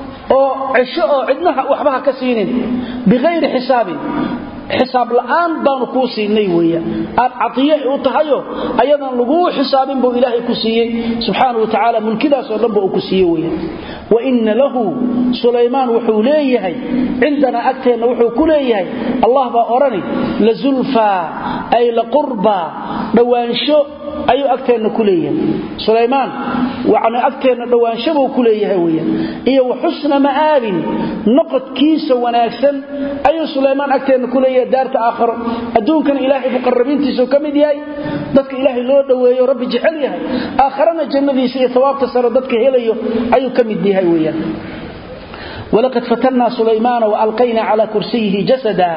oo cesho oo cidnaha waxbaha ka siinin biqayri xisaabin xisaab la'aan baanu kuu siinay weya aad caiye u tahayo ayadan laguu xisaabin buu ilaahay ku siiyey subxaana wa tacaala mulkidaasoo dhanba uu ku siiye weya wa inna lahu sulaymaan wuxuu leeyahay cindanaa agteenna wuxuu ku leeyahay allah baa odhani la zulfaa ay la qurbaa dhowaansho ayuu agteenna ku leeyahay sulaymaan yani agteenna dhowaanshabuu ku leeyahay weya iyo wa xusna ma'aabin noqodkiisa wanaagsan ayuu sulaymaan agteenna ku leeyahay daarta aakharo adduunkana ilaahay muqarabiintiisuu ka mid yahay dadka ilaahay loo dhoweeyo rabbi jecel yahay aakharana jannadiisa iyo tawaabta sare dadka helayo ayuu ka mid yahay weyaan walaqad fatannaa sulaymaana waalqaynaa calaa kursiyihi jasada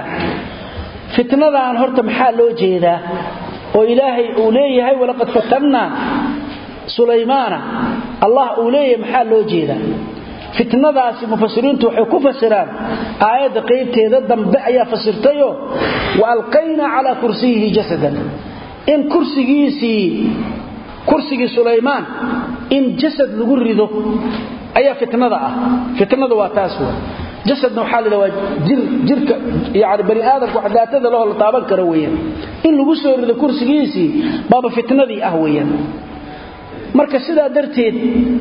fitnadan horta maxaa loo jeedaa oo ilaahay uu leeyahay walaqad fatannaa sulaymaana allah uu leeyahay maxaa loo jeedaa fitnadaasi mufasiriintu waxay ku fasiraan aayadda qaybteeda dambe ayaa fasirtayoo wa alqaynaa calaa kursiyihi jasadan in kursigiisii kursigii sulaymaan in jasad lagu rido ayaa fitnada ah fitnada waa taas w jasadna waxaa la waa jirka yani bani aadamka wax daatada lahoo la taaban karo weeyaan in lagu soo rido kursigiisii baaba fitnadii ah weeyaan marka sidaa darteed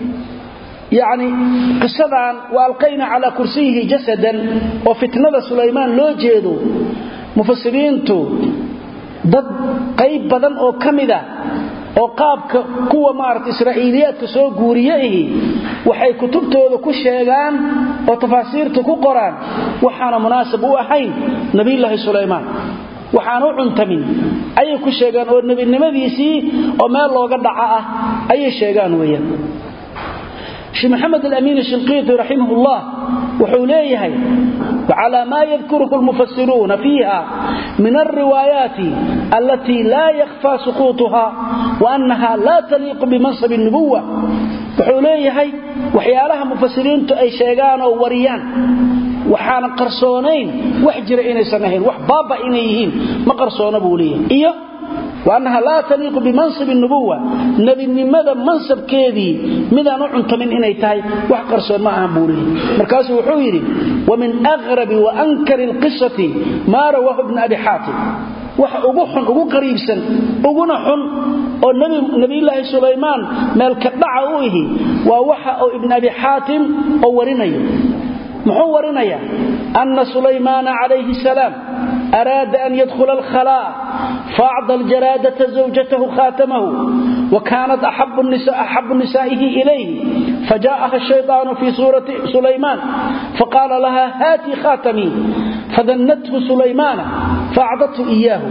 yani qisadan wa alqayna calaa kursiyihi jasadan oo fitnada sulaymaan loo jeedo mufasiriintu dad qayb badan oo ka mida oo qaabka kuwa maarata israa'iiliyaadka soo guuriye ihi waxay kutubtooda ku sheegaan oo tafaasiirta ku qoraan waxaana munaasab u ahayn nabiyulaahi sulaymaan waxaan u cuntamin ayay ku sheegaan oo nebinimadiisii oo meel looga dhaca ah ayay sheegaan weeyaan sheekh maxamed alamiin shinqiiti raximah ullah wuxuu leeyahay wacalaa maa yadkuruhu lmufasiruuna fiiha min alriwaayaati allatii laa yakhfaa suquutuha wa annaha laa taliiqu bimansabi nubuwa wuxuu leeyahay waxyaalaha mufasiriintu ay sheegaan oo wariyaan waxaana qarsoonayn wax jira inaysan ahayn wax baaba inay yihiin ma qarsoona buu leeyahay iyo waannaha laa taliiqu bimansabi nubuwa nebinimada mansabkeedii midaan u cuntamin inay tahay wax qarsoon ma ahan buu leeyahy markaasuu wuxuu yidhi wa min aqrabi wa ankari alqisati maa rawaahu ibna abi xaatim wax ugu xun ugu qariibsan uguna xun oo nebiyulaahi sulaymaan meelka dhaca u ihi waa waxa uu ibn abi xaatim oo warinayo muxuu warinayaa anna sulaymaana calayhi salaam araada an yadkhula alkhalaa faacda aljaraadata zawjatahu khaatamahu وكانت أحب, النساء أحب نسائه إليه فجاءها الشيطان في سورة سليمان فقال لها هاتي خاتمي فذنته سليمان فأعطته إياه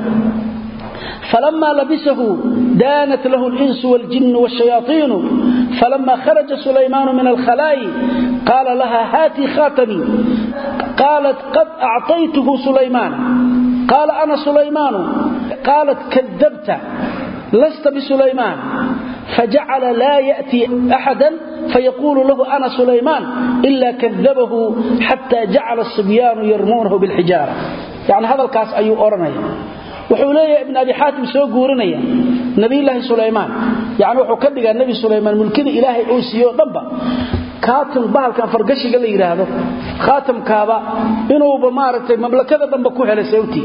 فلما لبسه دانت له الإنس والجن والشياطين فلما خرج سليمان من الخلاء قال لها هاتي خاتمي قالت قد أعطيته سليمان قال أنا سليمان قالت كذبت لست بسليمان فجعل لا يأتي أحدا فيقول له أنا سليمان إلا كذبه حتى جعل الصبيان يرمونه بالحجارة يعني هذا الكاس أي أورني wuxuu leeyahay ibn abi xaatim soo guurinaya nabiyullaahi sulaymaan yani wuxuu ka dhigaa nebi sulaymaan mulkida ilaahay uu siiyo dhanba kaatim bahalkan fargashiga la yidhaahdo khaatamkaaba inuuba maaragtay mamlakada dhanba ku helay sababtii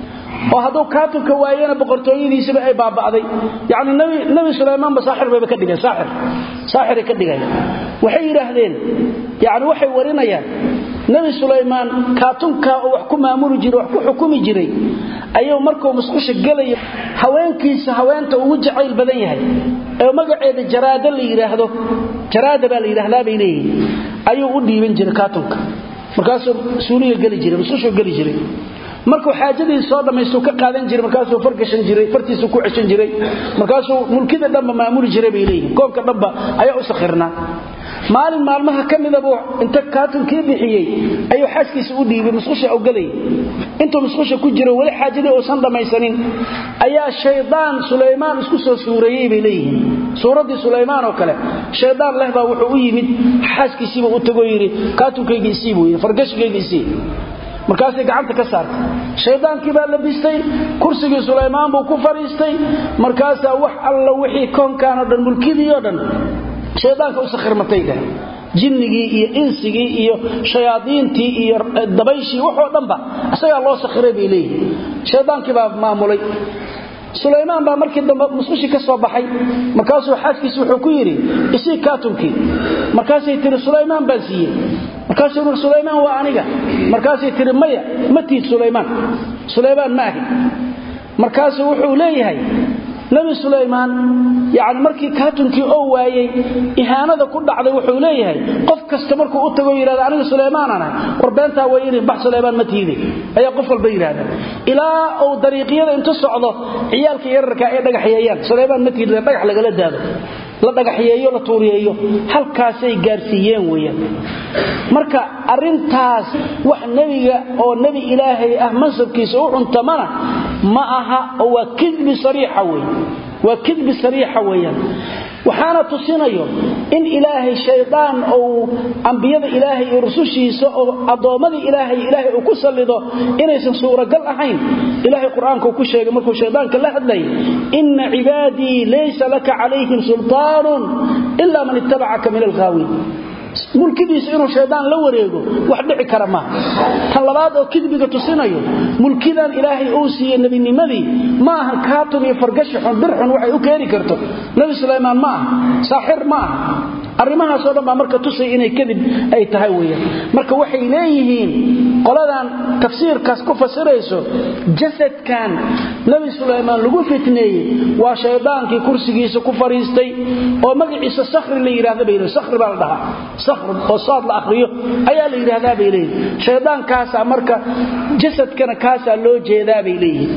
oo hadduu kaatimka waayena boqortooyadiisiba ay baaba'day yani nebi sulaymaanba saaxir bayba ka dhigeen saaxir saaxiray ka dhigaya waxay yidhaahdeen yani waxay warinayaan nebi sulaymaan kaatunkaa oo wax ku maamuli jiray wax ku xukumi jiray ayuu markuu musqusha gelaya haweenkiisa haweenta ugu jacayl badan yahay ee magaceeda jaraada la yidhaahdo jaraada baa la yidhaahdaa bay leeyihin ayuu u dhiiban jiray kaatunka markaasuu suuliga geli jiray musqushuu geli jiray markuu xaajadiisa soo dhammaystuu ka qaadan jiray markaasuu fargashan jiray fartiisuu ku ceshan jiray markaasuu mulkida dhanba maamuli jiray bay leeyihin koonka dhanba ayaa u sakhirnaa maalin maalmaha ka midabuu inta kaatunkii bixiyey ayuu xaaskiisa u dhiibay musqusha ogalay intuu musqusha ku jiro weli xaajadii uusan dhammaysanin ayaa shaydaan sulaymaan isku soo suureeyey bay leeyihiin suuraddii sulaymaan oo kale shaydaan leh baa wuxuu u yimid xaaskiisiiba u tagoo yidhi kaatunkayga isii buu yidhi fargashigayga isii markaasay gacanta ka saartay shaydaankii baa labistay kursigii sulaymaan buu ku fadhiistay markaasaa wax alla wixii koonkaanoo dhan mulkidii oo dhan shaydaanka u sakhirmatay dheh jinnigii iyo insigii iyo shayaadiintii iyo dabayshii waxoo dhanba isagaa loo sakhiray bay leeyihin shaydaankii baa maamulay sulaymaan baa markii dambe musqushii ka soo baxay markaasuu xaaskiisi wuxuu ku yidhi isii kaatunkii markaasay tihi sulaymaan baan siiyey markaasuu yidhi sulaymaan waa aniga markaasay tihi maya ma tiid sulaymaan sulaymaan ma ahi markaasuu wuxuu leeyahay nabi sulaymaan yani markii kaatunkii oo waayey ihaanada ku dhacday wuxuu leeyahay qof kasta markuu u tago yidhahda aniga sulaymaanaan ahay war beentaa way inay bax sulaymaan ma tiide ayaa qof walba yidhahda ilaa uu dariiqyada intu socdo ciyaalka yararka ay dhagaxyeeyaan sulaymaan ma tiide dhagax lagala daado la dhagaxyeeyo la tuuriyeeyo halkaasay gaarsiiyeen weeyaan marka arintaas wax nebiga oo nebi ilaahay ah mansabkiisa u cuntamana ma aha oo waa kidbi sariixa wey waa kidbi sariixa weeyaan waxaana tusinayo in ilaahay shaydaan uu ambiyada ilaahay iyo rusushiisa oo addoommadii ilaahay ilaahay uu ku sallido inaysan suuragal ahayn ilaahay qur-aanka uu ku sheegay markuu shaydaanka la hadlayay inna cibaadii laysa laka calayhim sultaanun ilaa man ittabacaka min alghaawiin mulkidiisa inuu shaydaan la wareego wax dhici kara maaha tan labaad oo kidbiga tusinayo mulkidan ilaahay uu siiyey nebinimadii ma ahan kaatun iyo fargashi xun bir xun waxay u keeni karto nebi sulaymaan ma aha saaxir ma aha arrimahaasoo dhan baa marka tusay inay kadib ay tahay weyaan marka waxay leeyihiin qoladan tafsiirkaas ku fasirayso jasadkan nebi sulaymaan lagu fitneeyey waa shaydaankii kursigiisa ku fadhiistay oo magaciisa sakhri la yidhahda bay sakhri baa la dhahaa sakhr oo saad la akhriyo ayaa la yidhaahdaa bay leeyihin shaydaankaasaa marka jasadkana kaasaa loo jeedaa bay leeyihiin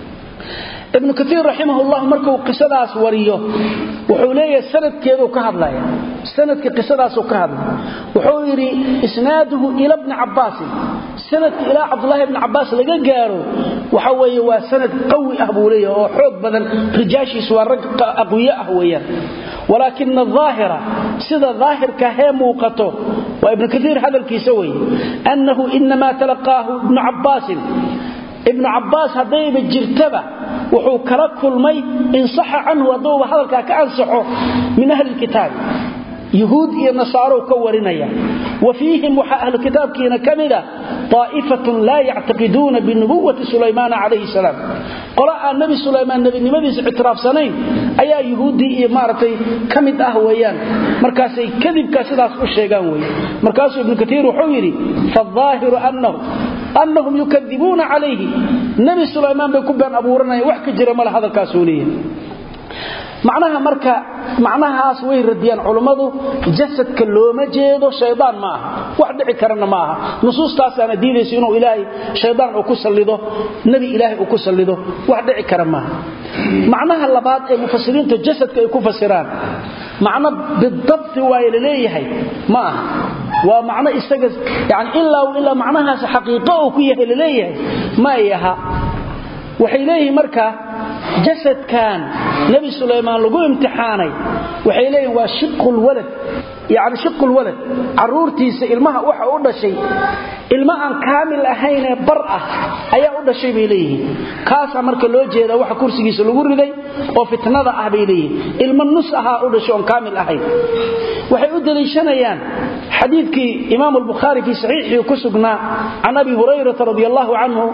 ibnu kaiir raximahullah markuu qisadaas wariyo wuxuu leeyahay sanadkeeduu ka hadlaya sanadka qisadaasuu ka hadlay wuxuu yidhi isnaaduhu ila bni cabbaasin sanadka ilaa cabdulaahi bni cabbaas laga gaaro waxa weeye waa sanad qawi ah buu leeyahay oo xoog badan rijaashiisu waa rag aqwiyo ah weeyaan walaakina aahira sida daahirka hee muuqato waa ibnu kaiir hadalkiisa weeye annahu inamaa talaqaahu ibnu cabbaasin ibnu cabbaas haddayba jirtaba wuxuu kala kulmay insaxa canhu hadduuba hadalkaa ka ansaxo min ahli lkitaabi yuhuud iyo nasaaro ka warinaya wa fiihim waxaa ahlu kitaabkiina ka mida aa'ifatun laa yactaqiduuna binubuwati sulaymaana calayhi salaam qolo aan nebi sulaymaan nebinimadiisa ictiraafsanayn ayaa yuhuuddii iyo maaragtay ka mid ah weeyaan markaasay kadibka sidaas u sheegaan weye markaasuu ibnu katiir wuxuu yidhi faaahiru annahu annahum yukadibuuna calayhi nebi sulaymaan bay ku been abuuranayaan wax ka jira male hadalkaasuu leeyahay macnaha marka macnahaas way radiyaan culummadu jasadka looma jeedo shaydaan ma aha wax dhici karana ma aha nusuustaasaana diidaysa inuu ilaahay shaydaan uu ku sallido nebi ilaahay uu ku sallido wax dhici kara maaha macnaha labaad ee mufasiriinta jasadka ay ku fasiraan macno bidabti waaye laleeyahay ma aha waa macno isaga yani ilaa ilaa macnahaas xaqiiqo uu ku yahay laleeyahay ma ay aha waxay leeyihiin marka jasadkan nebi sulaymaan lagu imtixaanay waxay leeyihin waa shiqulwalad yani shiqulwalad caruurtiisa ilmaha waxa u dhashay ilma aan kaamil ahaynee bar ah ayaa u dhashay bay leeyihiin kaasaa marka loo jeeda waxa kursigiisa lagu riday oo fitnada ah bay leeyihiin ilmo nus ahaa u dhashay oon kaamil ahayn waxay u daliishanayaan xadiidkii imaam albukhaari fii saxiixii ku sugnaa can abi hurayrata radi allahu canhu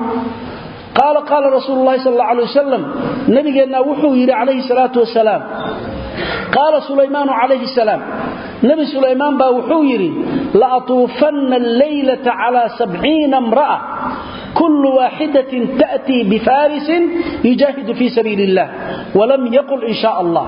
qaala qaala rasuulu lahi sal alla alay wasalam nabigeennaa wuxuu yidhi calayhi salaatu wasalaam qaala sulaymaanu calayhi salaam nebi sulaymaan baa wuxuu yidhi la'atuufanna alleylata calaa sabciina imra'a kullu waaxidatin ta'tii bifaarisin yujaahidu fii sabiili illah walam yaqul in shaa allah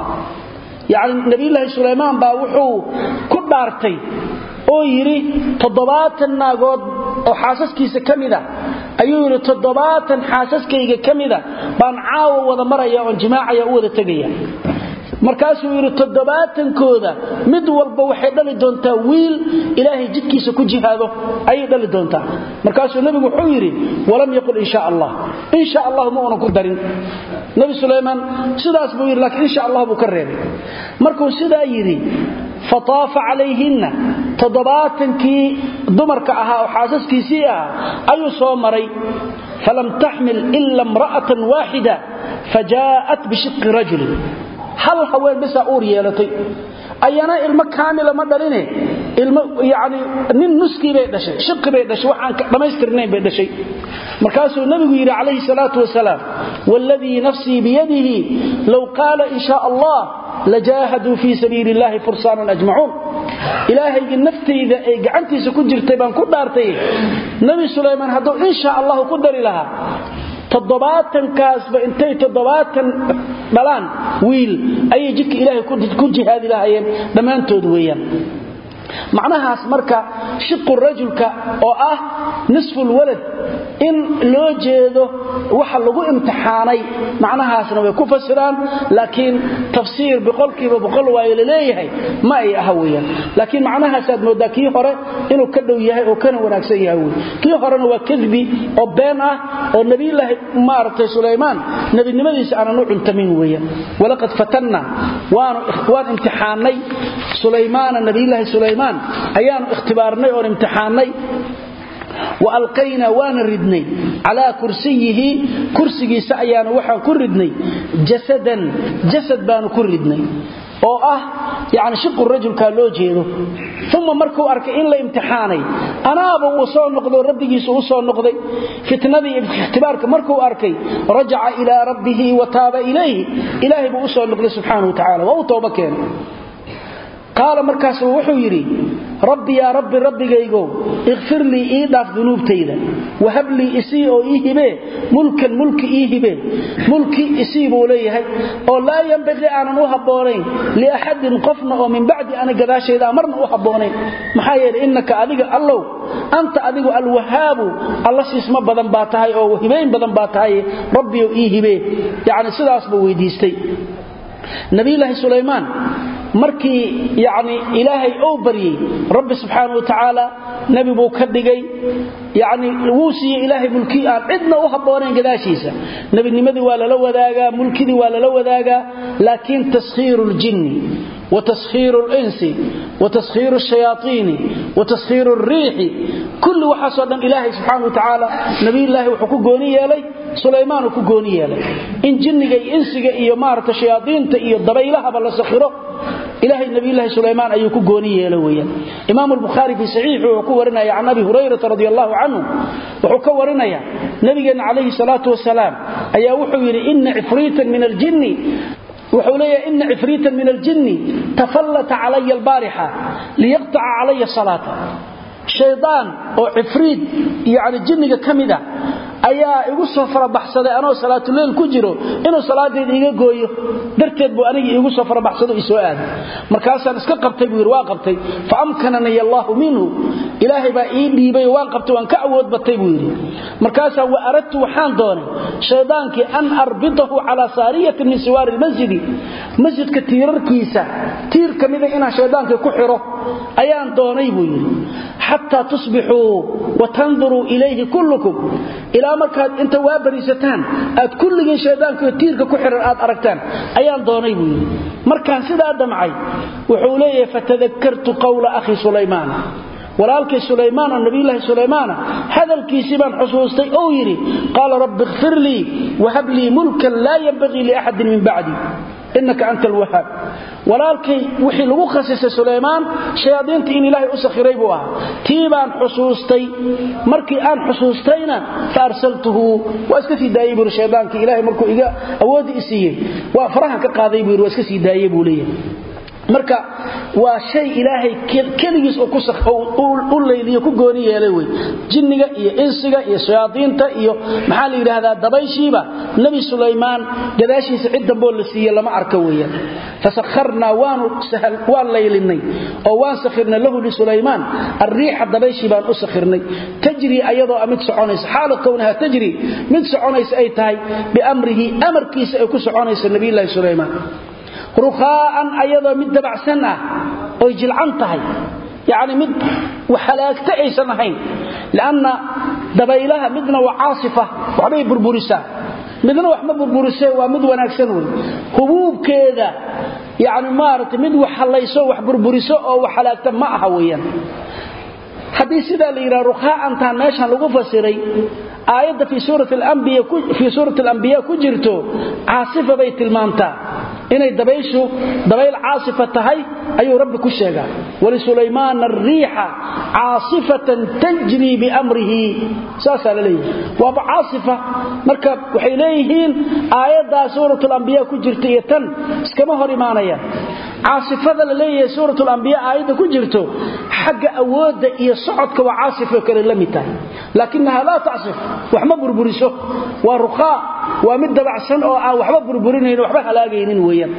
yacni nebiyulaahi sulaymaan baa wuxuu ku dhaartay oo yidhi toddobaatan naagood oo xaasaskiisa ka mida ayuu yidhi toddobaatan xaasaskayga ka mida baan caawa wada maraya oon jimaacaya u wada tegaya markaasuu yidhi toddobaatankooda mid walba waxay dhali doontaa wiil ilaahay jidkiisa ku jihaado ayay dhali doontaa markaasuu nebigu wuxuu yidhi walam yaqul in sha allah in sha allahu ma unan ku darin nebi sulaymaan sidaas buu yidhi laakiin insha allah buu ka reebay markuu sidaa yidhi fataafa calayhinna toddobaatankii dumarka ahaa oo xaasaskiisii ah ayuu soo maray falam taxmil ila imra'atan waaxida fajaa'at bishiqi rajulin hal haween bisaa uur yeelatay ayana ilmo kaamila ma dhaline ilmo yani nin nuskii bay dhashay shiqi bay dhashay waxaan dhammaystirnayn bay dhashay markaasuu nabigu yidhi calayhi salaatu wasalaam wاladii nafsii biyadihi low qaala in shaa allah lajaahaduu fii sabiili illahi fursaanan ajmacuun ilaahaygii naftayda ay gacantiisa ku jirtay baan ku dhaartay nebi sulaymaan hadduu in sha allahu ku dari lahaa toddobaatankaasba intay toddobaatan dhalaan wiil ayay jidka ilaahay ku jihaadi lahaayeen dhammaantood weeyaan macnahaas marka shiqu rajulka oo ah nisfulwalad in loo jeedo waxa lagu imtixaanay macnahaasna way ku fasiraan laakiin tafsiir boqolkiiba boqol waayo laleeyahay ma ay aha weyaan laakiin macnahaasaad moodaa kii hore inuu ka dhow yahay oo kana wanaagsan yahay wey kii horena waa kadbi oo been ah oo nebiyulaahi maaragtay sulaymaan nebinimadiisa aanan u cuntamin weeyaan walaqad fatanna waan imtixaanay sulaymaana nebiyulaahi sulaymaan ayaanu ikhtibaarnay oon imtixaannay wa alqaynaa waana ridnay calaa kursiyihi kursigiisa ayaanu waxaan ku ridnay jasadan jasad baanu ku ridnay oo ah yani shiqu rajulkaa loo jeedo uma markuu arkay in la imtixaanay anaaba uu soo noqdo rabbigiisu u soo noqday fitnadii ikhtibaarka markuu arkay rajaca ilaa rabbihi wa taaba ilayhi ilaahay buu u soo noqday subxaana wa tacala waa u tooba keenay qaala markaasuu wuxuu yidhi rabbi yaa rabbi rabbigaygow ikfir lii ii dhaaf dunuubtayda wahab lii isii oo ii hibee mulkan mulki ii hibee mulki isii buu leeyahay oo laa yambaqii aanan u habboonayn liaxadin qofna oo min bacdi ana gadaashaydaa marna u habboonayn maxaa yeelay innaka adiga allow anta adigu alwahaabu alla siisma badan baa tahay oo hibayn badan baa tahay rabbiyo ii hibee yacni sidaas buu weydiistay nabiyulaahi sulaymaan markii yani ilaahay ou baryey rabbi subxaana wa tacaala nebi buu ka dhigay yani wuu siiyey ilaahay mulki aan cidna u habboonayn gadaashiisa nebinimadii waa lala wadaagaa mulkidii waa lala wadaagaa laakiin taskhiiru ljinni وتسخير الإنس وتسخير الشياطين وتسخير الريح كل وحاسو دن إلهي سبحانه وتعالى نبي الله وحكو قوني يلي سليمان وحكو قوني يلي إن جنك إنسك إيو مارة شياطين إيو الضبيلها بل سخره إلهي النبي الله سليمان أيوكو قوني يلويا إمام البخاري في صحيحه وحكو ورنا عن أبي هريرة رضي الله عنه وحكو ورنا نبينا عليه الصلاة والسلام أيا وحو إن عفريتا من الجن wuxuu leeyahay ina cifriitan min aljinni tafallata calaya albaarixa liyaqtaca calaya salaata shaydaan oo cifriid yani jinniga ka mida ayaa igu soo farabaxsaday anoo salaatuleyl ku jiro inuu salaadeeda iga gooyo darteed buu aniga iigu soo farabaxsado isoo aaday markaasaan iska qabtay buu yidhi waa qabtay fa amkanani allaahu minhu ilaahay baa ii dhiibay waan qabtay waan ka awood batay buu yidhi markaasaa wa aradtu waxaan doonay shaydaankii an arbitahu calaa saariyatin min siwaari lmasjidi masjidka tiirarkiisa tiir ka mida inaan shaydaankii ku xiro ayaan doonay buu yidhi xataa tusbixuu wa tanduruu ilayhi kullukum ilaa markaad inta waa bariisataan aad kulligiin shaydaankio tiirka ku xiran aad aragtaan ayaan doonay buu yidhi markaan sidaa damcay wuxuu leeyahay fatadakartu qawla akhi sulaymaan walaalkay sulaymaan oo nabiyulaahi sulaymaana hadalkiisii baan xusuustay ou yidhi qaala rabbi ikfir lii wahab lii mulkan laa yanbagii liaxadin min bacdi inaka anta alwahaab walaalkay wixii lagu khasisay sulaymaan shayaadiinta in ilaahay u sakhiray buu ahaa tii baan xusuustay markii aan xusuustayna fa arsaltuhu waa iska sii daayey buuri shaydaankii ilahay markuu iga awooddi i siiyey waa farahan ka qaaday buu yidhi waa iska sii daayey buu leeyahay marka waa shay ilaahay keligiis u layliyo ku gooni yeelay wey jinniga iyo insiga iyo shayaadiinta iyo maxaa la yidhaahdaa dabayshiiba nebi sulaymaan gadaashiisa cid damboo la siiye lama arka weeyaan fasakharnaa waan laylinay oo waan sakhirnay lahu lisulaymaan alriixa dabayshii baan u sakhirnay tajri ayadoo a mid soconaysa xaala kownaha tajri mid soconaysa ay tahay biamrihi amarkiisa ay ku soconaysa nabiyulaahi sulaymaan rukhaa'an ayadoo mid dabacsan ah oy jilcan tahay yacni mid halaagta aysan ahayn lianna dabaylaha midna waa caasifa waxbay burburisaa midna wax ma burburisee waa mid wanaagsan wey hubuubkeeda yacni maaragtay mid wax hallayso wax burburiso oo wax halaagta ma aha weeyaan haddii sidaa la yidhaha rukhaa'antaan meeshan lagu fasiray aayadda fii suurati alambiya ku jirto caasifa bay tilmaamtaa inay dabayshu dabayl caasifa tahay ayuu rabbi ku sheegaa wlisulaymaana ariixa caasifatan tajrii biamrihi saasaa la leeyahay waaba caasifa marka waxay leeyihiin aayaddaa suuratulambiya ku jirta iyo tan iskama hor imaanayaan caasifada la leeyahay suuratulambiya aayadda ku jirto xagga awoodda iyo socodka waa caasifo kale la mid tahay laakinaha laa tacsif wax ma burburiso waa rukhaa waa mid dabacsan oo aan waxba burburinayn waxba halaagaynin weeyaan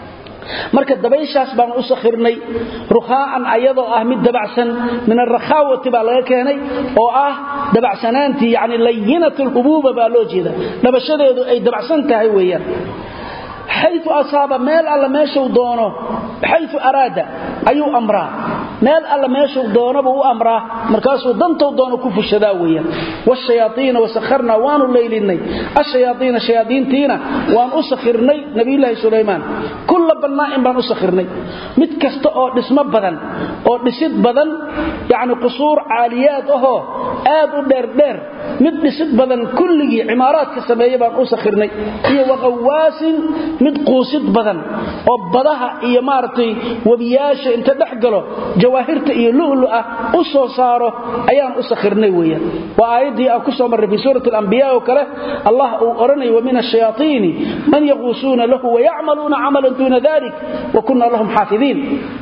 marka dabayshaas baan u sakhirnay rukhaa'an ayadoo ah mid dabacsan min alrakhaawati baa laga keenay oo ah dabacsanaantii yacni layinat alhubuuba baa loo jeeda dhabashadeedu ay dabacsan tahay weeyaan xayu asaaba meel alla meeshuu doono xayu araada ayuu amraa meel alla meeshuu doonabuu u amraa markaasuu dantou doono ku fushadaa weeyaan wshayaaiina wasakharnaa waanu laylinay ashayaaiina shayaadiintiina waan u sakhirnay nabiyulaahi sulaymaan kulla bannaa'in baan u sakhirnay mid kasta oo dhismo badan oo dhisid badan yacni qusuur caaliyaad ahoo aad u dheerdheer mid dhisid badan kulligii cimaaraadka sameeya baan u sakhirnay iyo waqawaasin mid quusid badan oo badaha iyo maaragtay webiyaasha inta dhex galo jawaahirta iyo lu'lu ah u soo saaro ayaan u sakhirnay weeyaan waa aayaddii aan ku soo marray fii suurati alambiya oo kale allah uu odhanaya wamin ashayaaiini man yaquusuuna lahu wayacmaluuna camalan duuna dalik wa kunna lahum xaafidiin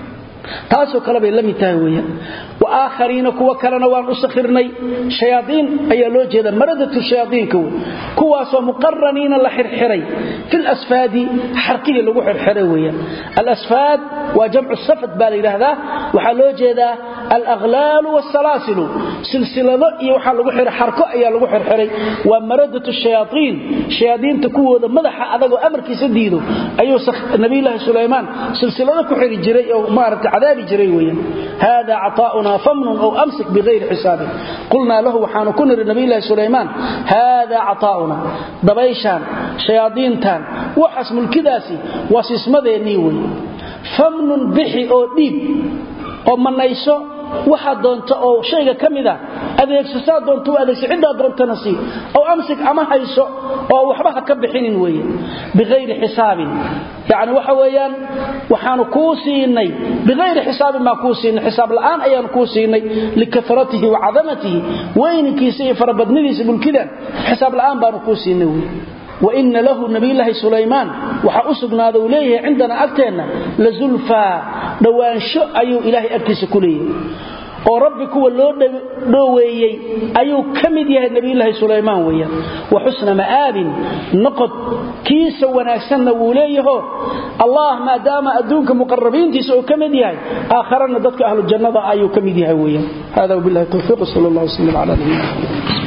taasoo kale bay la mid tahay weeyaan wa aakhariina kuwa kalena waan u sakhirnay shayaadiin ayaa loo jeeda maradatu shayaadiinka wey kuwaasoo muqaraniina la xirxiray fil asfaadi xarkihii lagu xirxiray weeyaan alasfaad waa jamcu safad baa la yidhaahdaa waxaa loo jeedaa alaghlaalu waasalaasilu silsilado iyo waxaa lagu xiray xarko ayaa lagu xirxiray waa maradatu shayaaiin shayaadiinta kuwooda madaxa adagoo amarkiisa diido ayuu nabiyulaahi sulaymaan silsilado ku xiri jiray oo maarata cadaabi jiray weeyaan hada caطaa'una famnun ow amsik bigayri xisaabin qulnaa lahu waxaanu ku niri nabiyulaahi sulaymaan hada caطaa'una dabayshaan shayaadiintan waxaas mulkidaasi waa sismadeennii wey famnun bixi oo dhiib oo manayso waxaa doonta oo shayga ka mida adeegso saa doonta u adeegso ciddaa doontana sii ow amsik ama hayso oo waxba ha ka bixinin weeye biayri xisaabin yani waxa weeyaan waxaanu kuu siinay biayri xisaabin baan kuu siinay xisaab la'aan ayaanu kuu siinay likaratihi wa cadamatihi weyninkiisa iyo farabadnidiisa mulkidan xisaab la'aan baanu kuu siinay wey waina lahu nabiyulaahi sulaymaan waxaa u sugnaada uu leeyahay cindana agteenna la zulfaa dhowaansho ayuu ilaahay agtiisa ku leeyahay oo rabbi kuwa loo dhoweeyey ayuu ka mid yahay nabiyulaahi sulaymaan weeyaan wa xusna ma'aabin noqod kiisa wanaagsanna wuu leeyaho allah maadaama adduunka muqarabiintiisa uu ka mid yahay aakharana dadka ahlu jannada ayuu ka mid yahay weeyaan hada wabillahi tawfiiq sal allah wasallam ala nabiyina